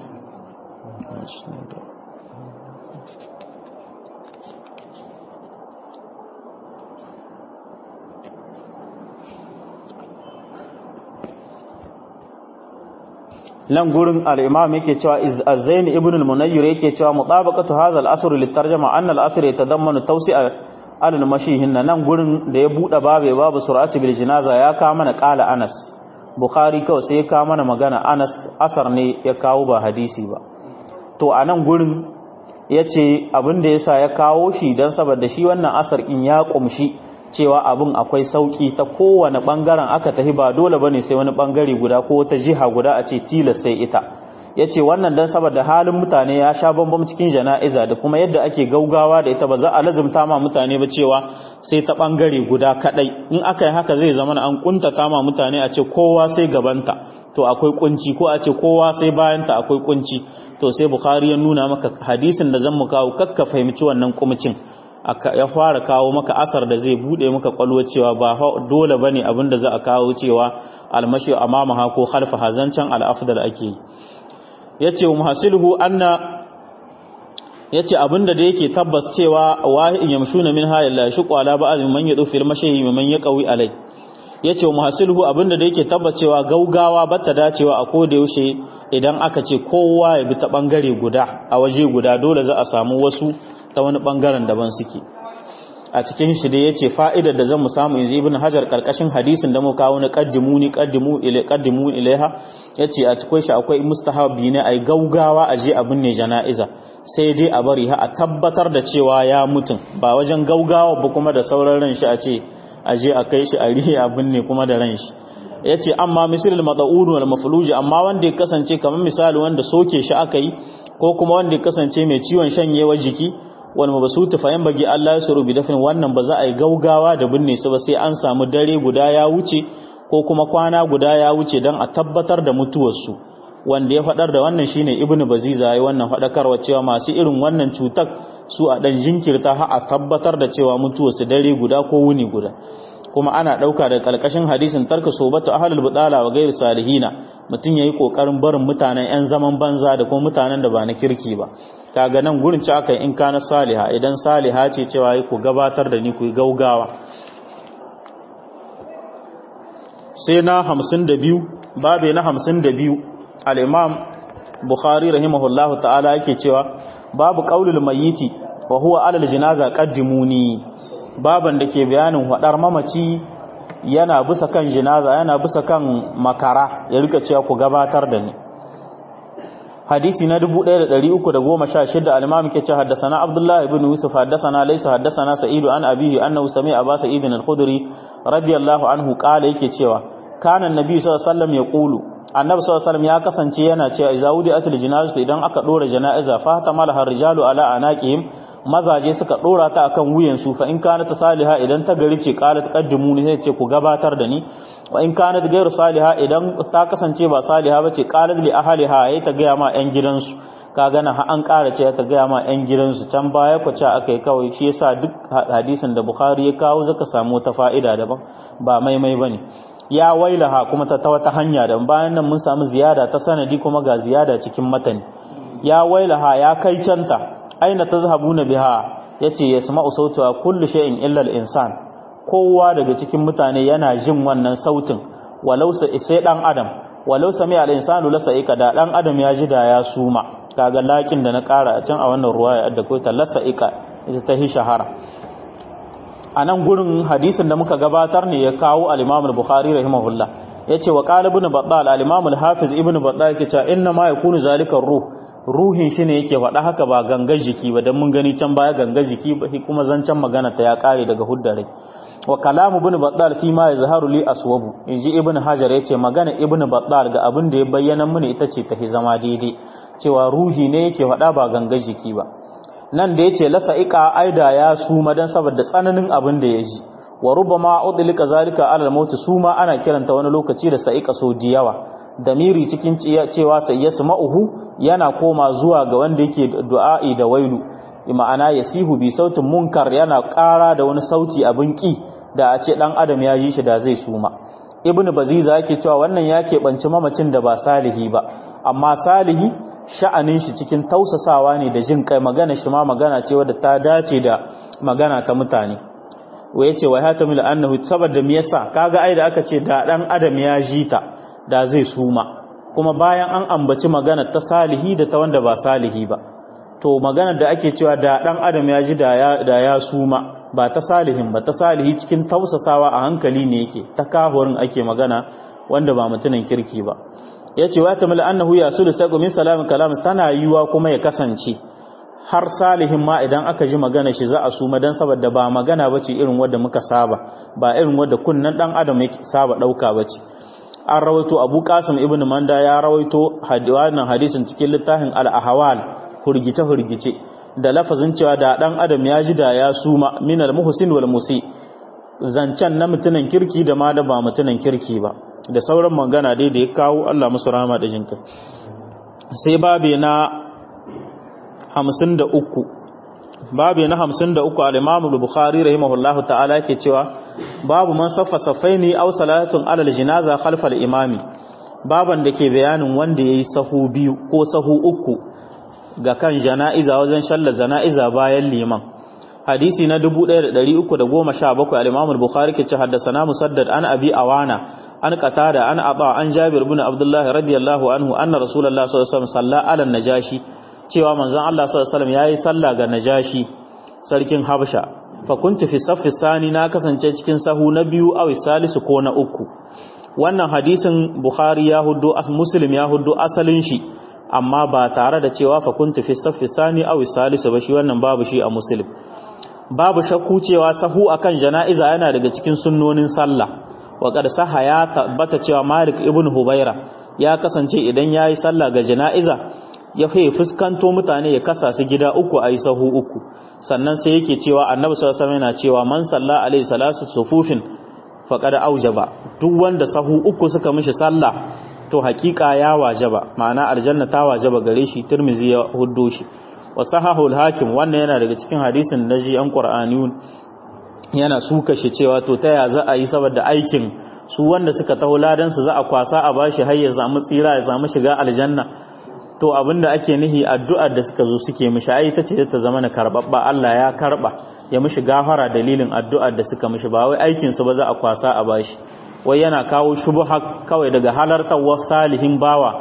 nan gurin al-imam yake cewa az-zain ibn al-munayyir yake cewa mutabaqatu hadha al-asr lit-tarjuma anna al-asr yatadammanu tawsi'a al-mashihin nan gurin da ya bude babu babu sur'ati bil jinaza ya kawo mana qala Anas Bukhari kawai sai ya kawo mana magana Anas asar ne ya kawo ba hadisi ba to a nan gurin yace abin da yasa ya kawo shi dan saboda shi wannan asar in ya kumshi cewa abin akwai sauki ta kowane bangaren aka tafi ba dole bane sai wani bangare guda ko wata jiha guda a ce tilas sai ita yace wannan dan saboda halin mutane ya sha bambam cikin jana'iza da kuma yadda ake gaugawa da ita ba za a lazumta ma mutane ba cewa sai ta bangare guda kadai in aka yi haka zai zama an kuntata ma mutane a ce kowa sai gabanta to akwai kunci ko a ce kowa sai bayanta akwai kunci to sai bukhari ya nuna maka hadisin da zan mu kawo kakka fahimci wannan kumcin ya fara kawo maka asar da zai bude maka kwalwa cewa ba dole bane abin da za a kawo cewa almashi amamaha ko khalfa hazancan al-afdal ake yi yace wa muhasiluhu anna yace abinda da yake tabbas cewa wahin yamshuna min hayy la yashqu ala ba'd man yadu fil mashi man yaqawi alai yace wa muhasiluhu abinda da yake tabbas cewa gaugawa batta dacewa a koda yaushe idan aka ce kowa ya bi ta bangare guda a waje guda dole za a samu wasu ta wani bangaren daban suke a cikin shi dai yace fa'idar da zamu samu yanzu ibn hajar karkashin hadisin da mu kawo na qaddimuni qaddimu ila qaddimu ilaiha yace a cikin shi akwai mustahabi ne ai gaugawa a je abin ne jana'iza sai dai a bari ha a tabbatar da cewa ya mutun ba wajen gaugawa ba kuma da sauran ran shi a ce a je a kai shi a rihe abin ne kuma da ran shi yace amma misalul mad'un wal mafluj amma wanda ya kasance kamar misali wanda soke shi aka yi ko kuma wanda ya kasance mai ciwon shanyewa jiki wal mabsutu fa bagi Allah ya suru bi dafin wannan ba za a yi gaugawa da binne su ba sai an samu dare guda ya wuce ko kuma kwana guda ya wuce dan a tabbatar da mutuwar su wanda ya fadar da wannan shine ibnu baziza yayi wannan fadakarwa cewa masu irin wannan cutar su a dan jinkirta har a tabbatar da cewa mutuwar su dare guda ko wuni guda kuma ana dauka da kalkashin hadisin tarka sobatu ahlul budala wa ghairu salihina mutun yayi kokarin barin mutanen yan zaman banza da kuma mutanen da ba na kirki ba kaga nan gurin ci aka in kana saliha idan saliha ce cewa ku gabatar da ni ku gaugawa sai na 52 babe na 52 al-imam bukhari rahimahullahu ta'ala yake cewa babu qaulul mayyiti wa huwa alal jinaza qaddimuni baban da ke bayanin hadar mamaci yana bisa kan jinaza yana bisa kan makara ya rika cewa ku gabatar da ni hadisi na 1316 al-imam ke ce haddathana abdullahi ibn yusuf haddathana laysa haddathana sa'id an abihi annahu sami'a aba sa'id al-khudri radiyallahu anhu qala yake cewa kana annabi sallallahu alaihi wasallam yaqulu annabi sallallahu alaihi wasallam ya kasance yana cewa idza wudi atil janazah idan aka dora jana'iza fa ta malaha rijalu ala anaqihim mazaje suka dora ta akan wuyan su fa in kana ta saliha idan ta gari ce qalat qaddimuni sai ce ku gabatar da ni wa in kana gairu saliha idan ta kasance ba saliha bace qalat li ahliha yayi ta ga ma yan gidansu ka gana ha an ƙara ce ta ga ma yan gidansu can baya ku ce akai kawai shi yasa duk hadisin da bukhari ya kawo zaka samu ta fa'ida daban ba maimai bane ya wailaha kuma ta wata hanya da bayan nan mun samu ziyada ta sanadi kuma ga ziyada cikin matani ya wailaha ya kai canta aina tazhabuna biha yace yasma'u sautuha kullu shay'in illa al-insan kowa daga cikin mutane yana jin wannan sautin walau sai dan adam walau sami al-insanu la sa'ika da dan adam ya ji da ya suma kaga lakin da na kara a can a wannan ruwaya da ko ta lasa'ika ita ta hi shahara a nan gurin hadisin da muka gabatar ne ya kawo al-Imam al-Bukhari rahimahullah yace wa qala ibn Battal al-Imam al-Hafiz ibn Battal yake cewa inna ma yakunu zalika ruh ruhin shi ne yake faɗa haka ba gangar jiki ba dan mun gani can baya gangar jiki ba kuma zancen magana ta ya kare daga huddare wa kalamu ibn Battal fi ma yazharu li aswabu inji ibn Hajar yace magana ibn Battal ga abin da ya bayyana mini ita ce ta zama daidai cewa ruhi ne yake faɗa ba gangar jiki ba nan da yace lasa'ika aida ya suma dan saboda tsananin abin da ya ji wa rubama udlika zalika ala al-maut suma ana kiranta wani lokaci da sa'ika so diyawa damiri cikin cewa sai yasma'uhu yana koma zuwa ga wanda yake du'a'i da wailu ma'ana yasihu bi sautin munkar yana ƙara da wani sauti abin ki da a ce dan adam ya ji shi da zai suma ibnu baziza yake cewa wannan ya keɓanci mamacin da ba salihi ba amma salihi sha'anin shi cikin tausasawa ne da jin kai magana shi ma magana ce wadda ta dace da magana ta mutane wa yace wa hatamil annahu saboda me yasa kaga ai da aka ce da dan adam ya ji ta da zai suma kuma bayan an ambaci magana ta salihi da ta wanda ba salihi ba to magana da ake cewa da dan adam ya ji da ya da ya suma ba ta salihin ba ta salihi cikin tausasawa a hankali ne yake ta kahurin ake magana wanda ba mutumin kirki ba ya ce wa tamil annahu ya sulu sai min salamin kalam tana yiwa kuma ya kasance har salihin ma idan aka ji magana shi za a suma dan saboda ba magana bace irin wanda muka saba ba irin wanda kunnan dan adam yake saba dauka bace an rawaito Abu Qasim ibn Manda ya rawaito wannan hadisin cikin littafin al-ahwal hurgice hurgice da lafazin cewa da dan adam ya ji da ya suma min al-muhsin wal musi zancen na mutunan kirki da ma da ba mutunan kirki ba da sauran magana dai da ya kawo Allah musu rama da jinka sai babe na 53 babe na 53 al-Imam al-Bukhari rahimahullahu ta'ala yake cewa babu man saffa safaini aw salatun ala al-janaza khalfa al-imami baban da ke bayanin wanda yayi sahu biyu ko sahu uku ga kan jana'iza wajen shallar jana'iza bayan liman hadisi na 1317 al-Imam al-Bukhari ke ce haddathana Musaddad an Abi Awana an qatada an aba an Jabir ibn Abdullah radiyallahu anhu anna Rasulullah sallallahu alaihi wasallam salla ala najashi cewa manzon Allah sallallahu alaihi wasallam yayi sallah ga najashi sarkin Habasha fa kuntu fi saffi sani na kasance cikin sahu na biyu aw salisu ko na uku wannan hadisin Bukhari ya huddo Muslim ya huddo asalin shi amma ba tare da cewa fa kuntu fi saffi sani aw salisu ba shi wannan babu shi a Muslim babu shakku cewa sahu akan jana'iza yana daga cikin sunnonin sallah wa qad saha ya tabbata cewa Malik ibn Hubaira ya kasance idan yayi sallah ga jana'iza ya fi fuskanto mutane ya kasa su gida uku ayi sahu uku sannan sai yake cewa Annabi sallallahu alaihi wasallam yana cewa man salla alaihi salatu sufufin faqad aujaba duk wanda sahu uku suka mishi sallah to hakika ya wajaba ma'ana aljanna ta wajaba gare shi Tirmidhi ya huddo shi wa sahahul hakim wannan yana daga cikin hadisin da ji an qur'aniyun yana suka shi cewa to ta ya za a yi saboda aikin su wanda suka taho ladan su za a kwasa a bashi har ya samu tsira ya samu shiga aljanna to abinda ake nihi addu'ar da suka zo suke mishi ai ta ce ta zama na karbabba Allah ya karba ya mishi gafara dalilin addu'ar da suka mishi ba wai aikin su ba za a kwasa a bashi wai yana kawo shubha kawai daga halartar salihin bawa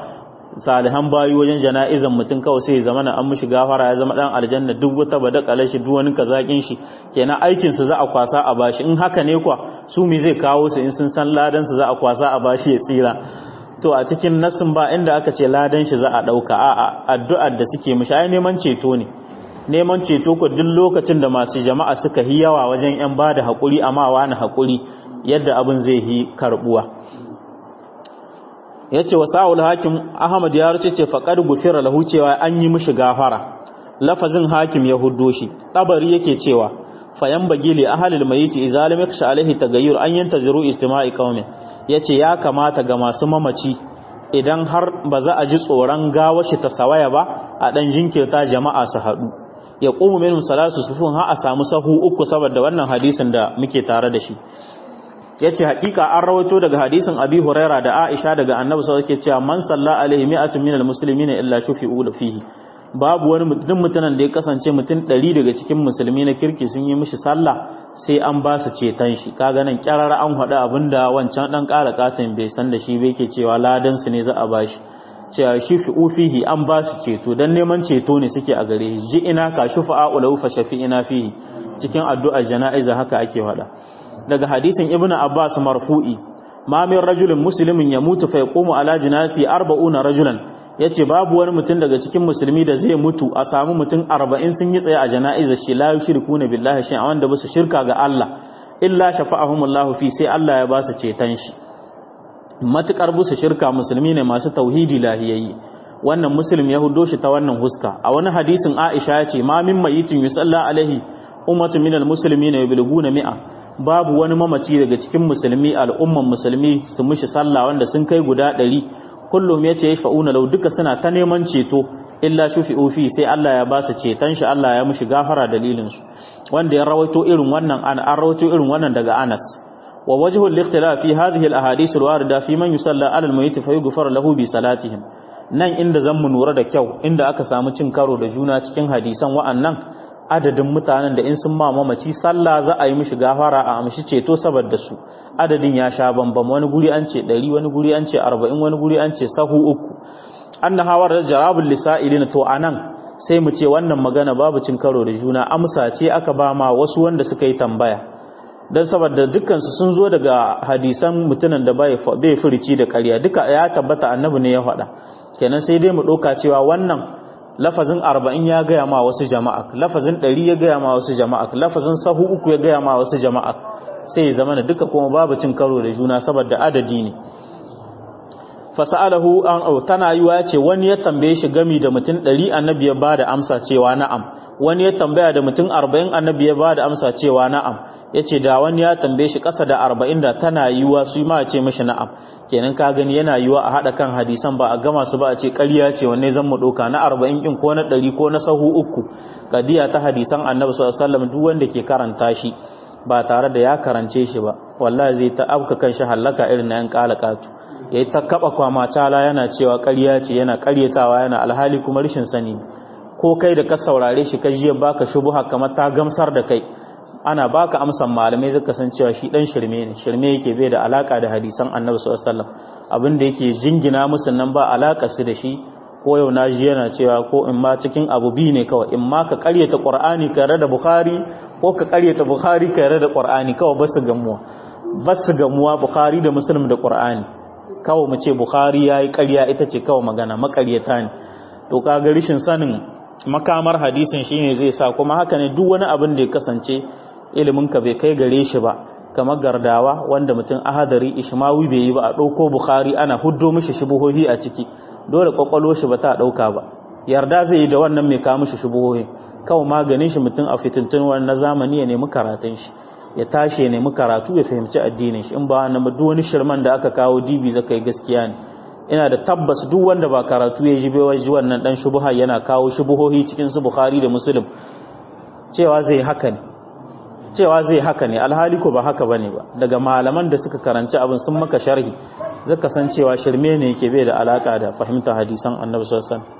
salihan bayi wajen jana'izan mutum kawai sai ya zama na an mishi gafara ya zama dan aljanna duk wata badakala shi duk wani kazakin shi kenan aikin su za a kwasa a bashi in haka ne kwa su mi zai kawo su in sun san ladan su za a kwasa a bashi ya tsira to a cikin nassin ba inda aka ce ladan shi za a dauka a'a addu'ar da suke mishi ai neman ceto ne neman ceto ko duk lokacin da masu jama'a suka yi yawa wajen yan bada hakuri amma wani hakuri yadda abin zai yi karbuwa ya ce wa sa'ul hakim ahmad ya ruce ce faƙar gufira lahu cewa an yi mishi gafara lafazin hakim ya huddo shi tabari yake cewa fayan bagili ahalil mayiti izalim yaksha alaihi tagayyur an yantaziru istima'i qaumin yace ya kamata ga masu mamaci idan har ba za a ji tsoron gawa shi ta sawaya ba a dan jinkirta jama'a su hadu ya qumu minhum salatu sufun ha a samu sahu uku saboda wannan hadisin da muke tare da shi ya ce hakika an rawato daga hadisin abi huraira da aisha daga annabi sau ke cewa man salla alaihi mi'atun minal muslimina illa shufi'u da fihi babu wani mutum mutanen da ya kasance mutum ɗari daga cikin musulmi na kirki sun yi mishi sallah sai an ba su ceton shi kaga nan kyarar an haɗu abinda wancan ɗan ƙara katin bai san da shi bai ke cewa ladan su ne za a ba shi cewa shufi'u fihi an ba su ceto dan neman ceto ne suke a gare shi ji ina ka shufa'a ulahu fa shafi'ina fihi cikin addu'ar jana'iza haka ake faɗa daga hadisin ibnu abbas marfu'i ma min rajulin muslimin ya mutu fa yaqumu ala jinazati 40 rajulan yace babu wani mutum daga cikin musulmi da zai mutu a samu mutum 40 sun yi tsaye a jana'izar shi la yushrikuna billahi shay'an wanda ba su shirka ga Allah illa shafa'ahumullahu fi sai Allah ya ba su ceton shi matukar busu shirka musulmi ne masu tauhidi lahiyayyi wannan muslim ya hudo shi ta wannan huska a wani hadisin Aisha ya ce ma min mayitin yusalla alaihi ummatu minal muslimina yabluguna mi'a babu wani mamaci daga cikin musulmi al'umman musulmi su mushi sallah wanda sun kai guda ɗari kullum ya ce ya fa'una lau duka suna ta neman ceto illa shufi ofi sai Allah ya ba su ceton shi Allah ya mushi gafara dalilinsu wanda ya rawaito irin wannan an an rawaito irin wannan daga Anas wa wajhu al-ikhtilaf fi hadhihi al-ahadith al-warida fi man yusalla ala al-mayyit fa yughfar lahu bi salatihim nan inda zan mu nura da kyau inda aka samu cin karo da juna cikin hadisan wa'annan adadin mutanen da in sun ma mamaci sallah za a yi mishi gafara a amshi ceto saboda su adadin ya sha bambam wani guri an ce 100 wani guri an ce 40 wani guri an ce sahu uku anna hawar da jarabul lisailin to anan sai mu ce wannan magana babu cin karo da juna amsa ce aka ba ma wasu wanda suka yi tambaya dan saboda dukkan su sun zo daga hadisan mutunan da bai bai furici da ƙarya duka ya tabbata annabi ne ya faɗa kenan sai dai mu ɗauka cewa wannan lafazin arba'in ya gaya ma wasu jama'a lafazin ɗari ya gaya ma wasu jama'a lafazin sahu uku ya gaya ma wasu jama'a sai ya zama duka kuma babu cin karo da juna saboda adadi ne fasa'alahu an au tana yiwa ya ce wani ya tambaye shi gami da mutum ɗari annabi ya bada amsa cewa na'am wani ya tambaya da mutum arba'in annabi ya bada amsa cewa na'am ya ce da wani ya tambaye shi ƙasa da arba'in da tana yiwa su ma ce mashi na'am kenan ka gani yana yiwa a haɗa kan hadisan ba a gama su ba a ce ƙarya ce wanne zan mu ɗauka na arba'in ƙin ko na ɗari ko na sahu uku kadiya ta hadisan annabi sallallahu alaihi wasallam duk wanda ke karanta shi ba tare da ya karance shi ba wallahi zai ta afka kan shi hallaka irin na yan kalakatu yayi ta kaba kwama tala yana cewa ƙarya ce yana ƙaryatawa yana alhali kuma rashin sani ko kai da ka saurare shi ka jiya baka shubuha kamar ta gamsar da kai ana baka amsan malamai zaka san cewa shi dan shirme ne shirme yake bai da alaka da hadisan annabi sallallahu alaihi wasallam abin da yake jingina musu nan ba alaka su da shi ko yau na ji yana cewa ko in ma cikin abu bi ne kawai in ma ka karyata qur'ani ka da bukhari ko ka karyata bukhari ka da qur'ani kawai ba su gamuwa ba su gamuwa bukhari da muslim da qur'ani kawai mu ce bukhari yayi karya ita ce kawai magana makaryata ne to kaga rishin sanin makamar hadisin shine zai sa kuma haka ne duk wani abin da ya kasance ilimin ka bai kai gare shi ba kamar gardawa wanda mutum ahadari ishmawi bai yi ba a ɗauko bukhari ana huddo mishi shubuhohi a ciki dole kwakwalo shi ba ta ɗauka ba yarda zai yi da wannan mai kawo mishi shubuhohi kawai maganin shi mutum a fitintun wani na zamani ya nemi karatun shi ya tashi ya nemi karatu ya fahimci addinin shi in ba na duk wani shirman da aka kawo dibi zaka yi gaskiya ne ina da tabbas duk wanda ba karatu ya ji bai ji wannan dan shubuha yana kawo shubuhohi cikin su bukhari da muslim cewa zai haka ne cewa zai haka ne alhali ko ba haka bane ba daga malaman da suka karanci abin sun maka sharhi zaka san cewa shirme ne yake bai da alaka da fahimtar hadisan annabi sallallahu alaihi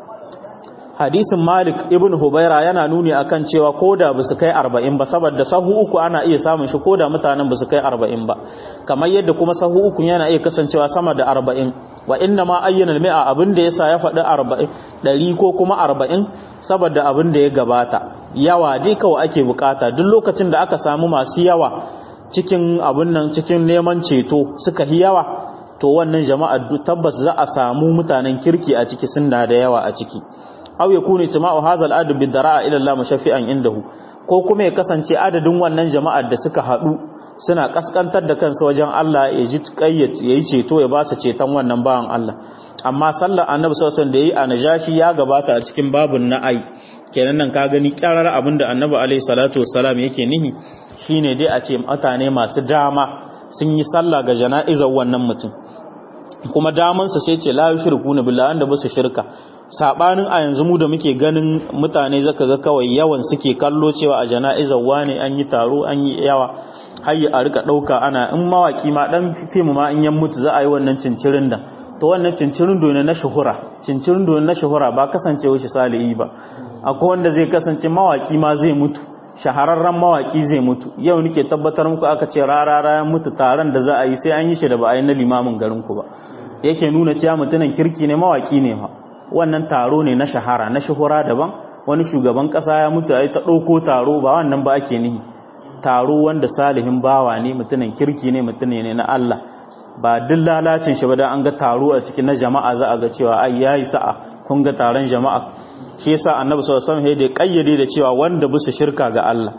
hadisin malik ibn hubaira yana nuni akan cewa koda ba su kai 40 ba saboda sahu uku ana iya samun shi koda mutanen ba su kai 40 ba kamar yadda kuma sahu uku yana iya kasancewa sama da 40 wa inna ma ayyana al-mi'a abin da yasa ya faɗi 40 ɗari ko kuma 40 saboda abin da ya gabata yawa dai kawai ake bukata duk lokacin da aka samu masu yawa cikin abin nan cikin neman ceto suka yi yawa to wannan jama'a tabbas za a samu mutanen kirki a ciki sun da yawa a ciki aw yakunu jama'u hadha al-adad bi dara'a ila Allah mashaffi'an indahu ko kuma ya kasance adadin wannan jama'ar da suka haɗu suna kaskantar da kansu wajen Allah ya ji kayyat yayi ceto ya ba su ceton wannan bawan Allah amma sallar annabi sallallahu alaihi wasallam da yayi a najashi ya gabata a cikin babun na'ai kenan nan ka gani kyarar abinda annabi alaihi salatu wassalam yake nihi shine dai a ce mutane masu dama sun yi sallah ga jana'izar wannan mutum kuma damansa sai ce la yushriku billahi wanda ba su shirka sabanin a yanzu mu da muke ganin mutane zaka ga kawai yawan suke kallo cewa a jana'izar wane an yi taro an yi yawa har a rika dauka ana in mawaki ma dan fim ma in yan mutu za a yi wannan cincirin da to wannan cincirin do na shuhura cincirin do na shuhura ba kasancewa shi salihi ba akwai wanda zai kasance mawaki ma zai mutu shahararren mawaki zai mutu yau nake tabbatar muku aka ce rarara ya mutu taron da za a yi sai an yi shi da ba a yi na limamin garin ku ba yake nuna cewa mutumin kirki ne mawaki ne ma wannan taro ne na shahara na shuhura daban wani shugaban kasa ya mutu ai ta ɗauko taro ba wannan ba ake nihi taro wanda salihin bawa ne mutumin kirki ne mutum ne na Allah ba duk lalacin shi ba da an ga taro a cikin na jama'a za a ga cewa ai yayi sa'a kun ga taron jama'a shi yasa annabi sallallahu alaihi wasallam ya kayyade da cewa wanda bisa shirka ga Allah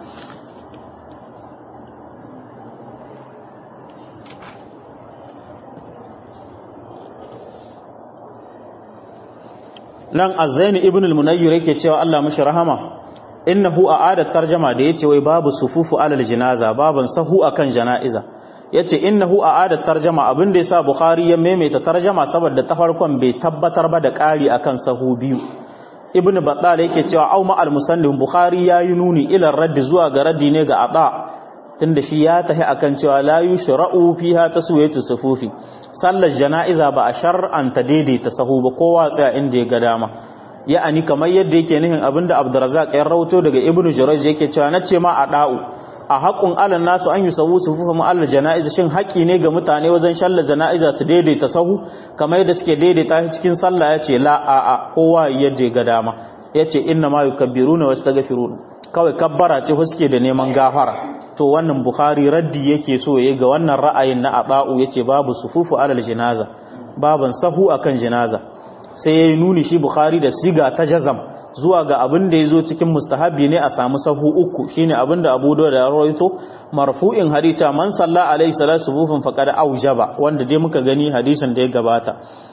nan azzaini ibn al-munayyir yake cewa Allah mashi rahama innahu a'ada tarjama da yace wai babu sufufu alal janaza baban sahu akan janaiza yace innahu a'ada tarjama abin da yasa bukhari ya maimaita tarjama saboda ta farkon bai tabbatar ba da ƙari akan sahu biyu ibn battal yake cewa au ma al-musannif bukhari yayi nuni ila raddi zuwa ga raddi ne ga ada tunda shi ya tahi akan cewa la yushra'u fiha taswiyatu sufufi sallar jana'iza ba a shar'anta daidaita sahu ba kowa tsaya inda ya ga dama ya'ani kamar yadda yake nihin abinda Abdurrazzaq ya rawato daga Ibn Jurayj yake cewa nace ma a da'u a haƙun alan nasu an yi sahu sufufa mu alal jana'iza shin haƙi ne ga mutane wajen sallar jana'iza su daidaita sahu kamar yadda suke daidaita shi cikin sallah yace la a a kowa yadda ya ga dama yace inna ma yukabbiruna wastaghfiruna kawai kabbara ce suke da neman gafara to wannan bukhari raddi yake so yayi ga wannan ra'ayin na aba'u yace babu sufufu alal janaza baban sahu akan janaza sai yayi nuni shi bukhari da siga ta jazam zuwa ga abin da yazo cikin mustahabi ne a samu sahu uku shine abin da Abu Dawud ya rawaito marfu'in hadita man salla alaihi salatu sufufin faqad aujaba wanda dai muka gani hadisin da ya gabata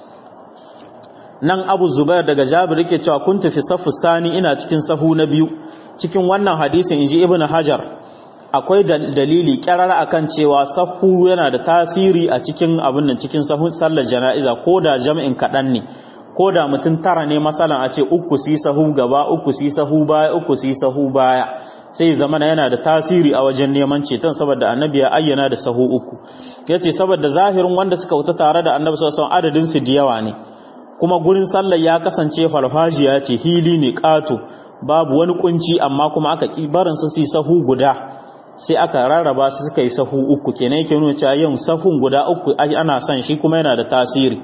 nan Abu Zubair daga Jabir yake cewa kuntu fi saffu sani ina cikin sahu na biyu cikin wannan hadisin inji Ibn Hajar akwai dalili kyarar akan cewa sahu yana da tasiri a cikin abin nan cikin sahun sallar jana'iza ko da jami'in kaɗan ne ko da mutum tara ne masalan a ce uku si sahu gaba uku si sahu baya uku si sahu baya sai zama yana da tasiri a wajen neman ceton saboda annabi ya ayyana da sahu uku yace saboda zahirin wanda suka wuta tare da annabi sallallahu alaihi adadin su da yawa ne kuma gurin sallar ya kasance farfajiya ce hili ne kato babu wani kunci amma kuma aka ki barin su si sahu guda sai aka rarraba su suka yi sahu uku kenan yake nuna cewa yin sahun guda uku ana son shi kuma yana da tasiri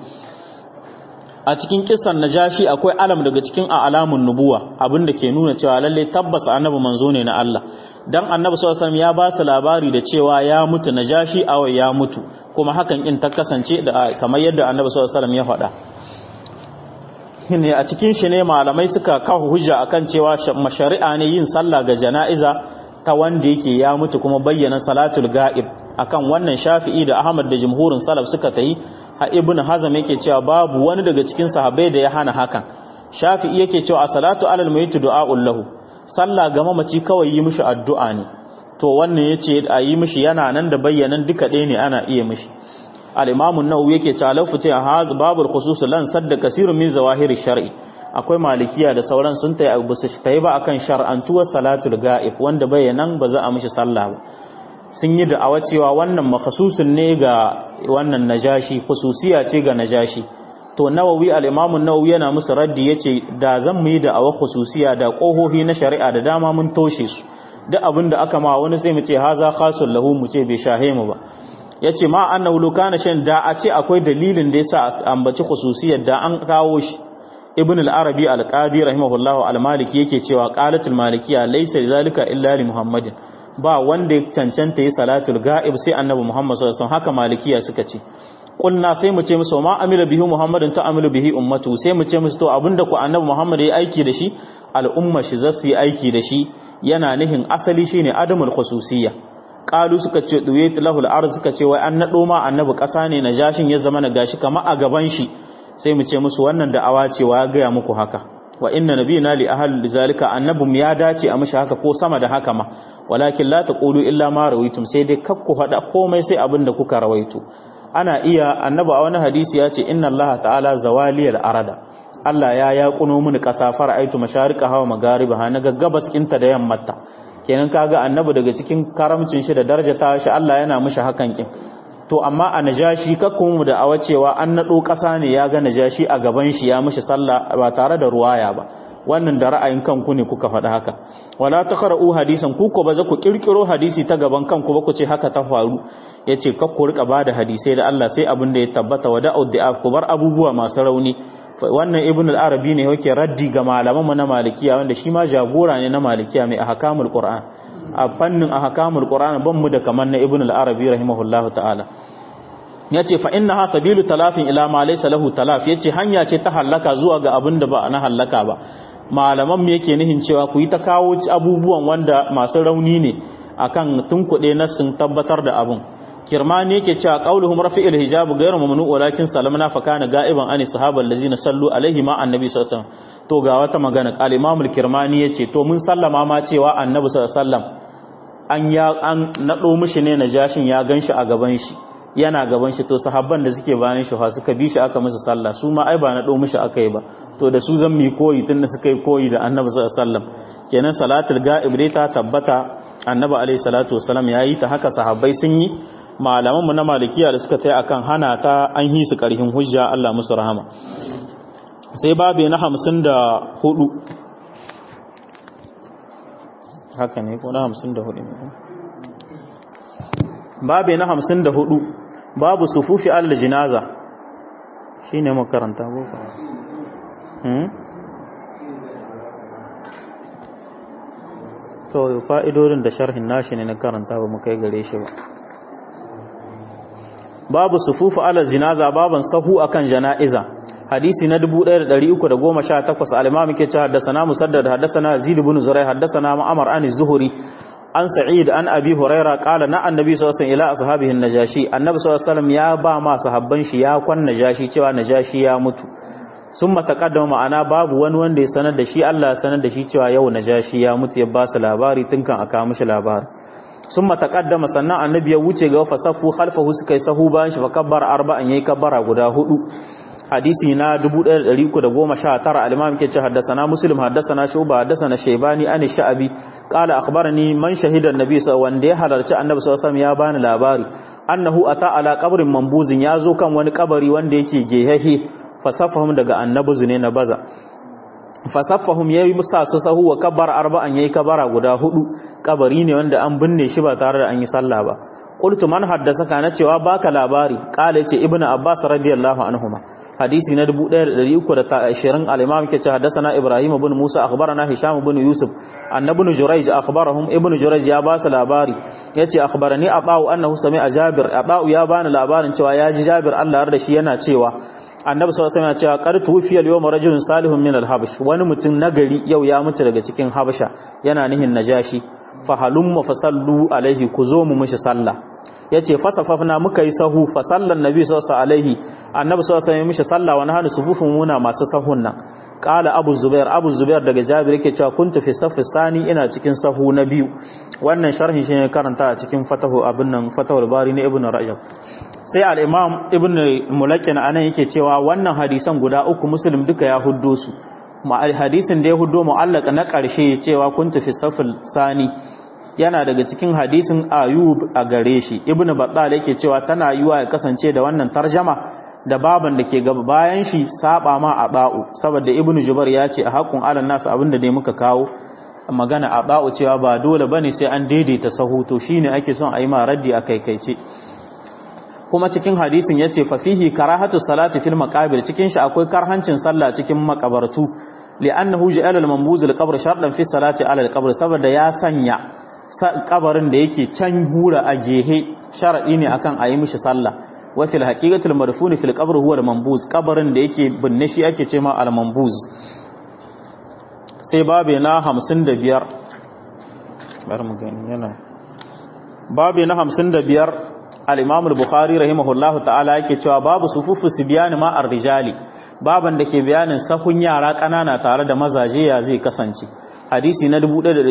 a cikin kissan najashi akwai alam daga cikin alamun nubuwa abinda ke nuna cewa lalle tabbas annabi manzo ne na Allah dan annabi sallallahu alaihi ya ba su labari da cewa ya mutu najashi aw ya mutu kuma hakan in ta kasance da kamar yadda annabi sallallahu alaihi ya faɗa ne a cikin shi ne malamai suka kawo hujja akan cewa mashari'a ne yin sallah ga jana'iza ta wanda yake ya mutu kuma bayyana salatul ga'ib akan wannan shafi'i da ahmad da jumhurin salaf suka tayi ha ibn hazam yake cewa babu wani daga cikin sahabbai da ya hana hakan shafi'i yake cewa salatu alal mayyit du'a'ul lahu sallah ga mamaci kawai yi mishi addu'a ne to wannan yace a yi mishi yana nan da bayyanan duka ɗaya ne ana iya mishi al-imam an-nawawi yake cewa lafu ta haz babul khusus lan sadda kasirun min zawahiri shar'i akwai malikiya da sauran sun tayi abu su tayi ba akan shar'antuwar salatul ga'ib wanda bayanan ba za a mishi sallah ba sun yi da'awa cewa wannan makhsusun ne ga wannan najashi khususiya ce ga najashi to nawawi al-imam an-nawawi yana musu raddi yace da zan mu yi da'awa khususiya da kohohi na shari'a da dama mun toshe su duk abin da aka ma wani sai mu ce haza khasul lahu mu ce bai shahe mu ba yace ma annahu lukana shan da a ce akwai dalilin da yasa ambaci khususiyar da an kawo shi ibn al-arabi al-qadi rahimahullah al-maliki yake cewa qalatul malikiyya laysa zalika illa li muhammadin ba wanda ya cancanta yi salatul ga'ib sai annabi muhammad sallallahu alaihi wasallam haka malikiya suka ce kulna sai mu ce musu ma amila bihi muhammadin ta amilu bihi ummatu sai mu ce musu to abinda ku annabi muhammad ya aiki da shi al'umma shi zasu yi aiki da shi yana nihin asali shine adamul khususiyya qalu suka ce duwayt lahul ard suka ce wai an nado ma annabi kasa ne najashin ya zama na gashi kama a gaban shi sai mu ce musu wannan da'awa cewa ya gaya muku haka wa inna nabiyina li ahli zalika annabum ya dace a mishi haka ko sama da haka ma walakin la taqulu illa ma rawaitum sai dai kakku hada komai sai abin da kuka rawaito ana iya annabi a wani hadisi ya ce inna allaha ta'ala zawaliyal arada Allah ya yaƙuno mini ƙasa fara'aitu masharika hawa magariba ha naga gabas kinta da yammata kenan kaga annabi daga cikin karamcin shi da daraja ta shi Allah yana mishi hakan kin to amma a najashi kakku mu da awa cewa an nado ƙasa ne ya ga najashi a gaban shi ya mishi sallah ba tare da ruwaya ba wannan da ra'ayin kanku ne kuka faɗa haka wala taqra'u hadisan ku ko ba za ku kirkiro hadisi ta gaban kanku ba ku ce haka ta faru yace kakku rika bada hadisai da Allah sai abin da ya tabbata wa da'ud da'a ku bar abubuwa masu rauni wannan ibn al-arabi ne yake raddi ga malaman mu na malikiya wanda shi ma jagora ne na malikiya mai ahkamul qur'an a fannin ahkamul qur'an ban mu da kaman na ibn al-arabi rahimahullahu ta'ala yace fa innaha sabilu talafin ila ma laysa lahu talaf yace hanya ce ta halaka zuwa ga abin da ba na halaka ba malaman mu yake nihin cewa ku yi ta kawo abubuwan wanda masu rauni ne akan tunkuɗe na sun tabbatar da abun kirmani yake cewa qauluhum rafi'il hijab ghayru mamnu walakin salamna fa kana ga'iban ani sahabal ladina sallu alaihi ma annabi sallallahu alaihi wasallam to ga wata magana qal imamul kirmani yace to mun sallama ma cewa annabi sallallahu alaihi wasallam an ya an nado mishi ne najashin ya ganshi a gaban shi yana gaban shi to sahabban da suke bayan shi fa suka bi shi aka musu sallah su ma ai ba nado mishi akai ba to da su zan mi koyi tunda suka yi koyi da annabi sallallahu alaihi wasallam kenan salatul ga'ib dai ta tabbata annabi alaihi salatu wasallam yayi ta haka sahabbai sun yi malamanmu na malikiya da suka tai akan hana ta an yi su karhin hujja Allah musu rahama sai babe na hamsin da hudu haka ne ko na hamsin da hudu babe na hamsin da hudu babu sufufi Allah jinaza shi ne makaranta boko to fa'idodin da sharhin nashi ne na karanta ba mu kai gare shi ba babu sufufu ala jinaza baban sahu akan jana'iza hadisi na 1318 al-imam yake cewa haddathana musaddad haddathana zid ibn zuray haddathana ma'amar an az-zuhri an sa'id an abi huraira qala na annabi sallallahu alaihi wasallam ila ashabihi najashi annabi sallallahu alaihi wasallam ya ba ma sahabban shi ya kwan najashi cewa najashi ya mutu summa taqaddama ma'ana babu wani wanda ya sanar da shi Allah ya sanar da shi cewa yau najashi ya mutu ya ba su labari tunkan aka mishi labari sun matakaddama sannan annabi ya wuce ga fasafu khalfahu suka yi sahu bayan shi fa kabbar arba'an yayi kabbara guda hudu hadisi na 1319 al-imam yake ce haddathana muslim haddathana shuba haddathana shaybani an sha'abi qala akhbarani man shahida an-nabi wanda ya halarci annabi sallallahu alaihi wasallam ya bani labari annahu ata ala qabrin mambuzin yazo kan wani kabari wanda yake gehehe fasafahum daga annabi zune na baza fasaffahum yayi musa su sahu wa kabbar arba'an yayi kabara guda hudu kabari ne wanda an binne shi ba tare da an yi sallah ba qultu man haddasaka na cewa baka labari qala yace ibnu abbas radiyallahu anhuma hadisi na 1320 al-imam yake cewa haddasana ibrahim ibn musa akhbarana hisham ibn yusuf annabi jurayj akhbarahum ibnu jurayj ya ba su labari yace akhbarani ata'u annahu sami'a jabir ata'u ya bani labarin cewa ya ji jabir Allah da shi yana cewa annabi sallallahu alaihi wasallam ya ce qad tufiya al-yawma rajulun salihun min al-habash wani mutum nagari yau ya mutu daga cikin habasha yana nihin najashi fa halumma fasallu alaihi ku zo mu mishi sallah yace fasafafna muka yi sahu fa sallan nabi sallallahu alaihi annabi sallallahu alaihi wasallam mishi sallah wa nahnu sufufun muna masu sahun nan qala abu zubair abu zubair daga jabir yake cewa kuntu fi safi sani ina cikin sahu na biyu wannan sharhin shi ne karanta a cikin fatahu abin nan fatahul bari na ibnu rajab sai al-imam ibn mulakin anan yake cewa wannan hadisan guda uku muslim duka ya huddo su ma hadisin da ya huddo mu'allaka na karshe cewa kuntu fi safil sani yana daga cikin hadisin ayub a gare shi ibn battal yake cewa tana yiwa ya kasance da wannan tarjama da baban da ke gaba bayan shi saba ma a ba'u saboda ibn jubar ya ce a haƙun alan nasu abinda dai muka kawo magana a ba'u cewa ba dole bane sai an daidaita sahu to shine ake son a yi ma raddi a kaikaice kuma cikin hadisin yace fa fihi karahatu salati fil maqabir cikin shi akwai karhancin sallah cikin makabartu li'annahu ja'ala al-manbuz al-qabr shartan fi salati ala al-qabr saboda ya sanya kabarin da yake can hura a gehe sharadi ne akan ayi mishi sallah wa fil haqiqati al-madfun fil qabr huwa al-manbuz kabarin da yake binne shi ake cewa al-manbuz sai babe na 55 bari mu gani yana babe na 55 al-imam al-bukhari rahimahullahu ta'ala yake cewa babu sufufu sibyan ma ar-rijali baban da ke bayanin sahun yara ƙanana tare da mazaje ya zai kasance hadisi na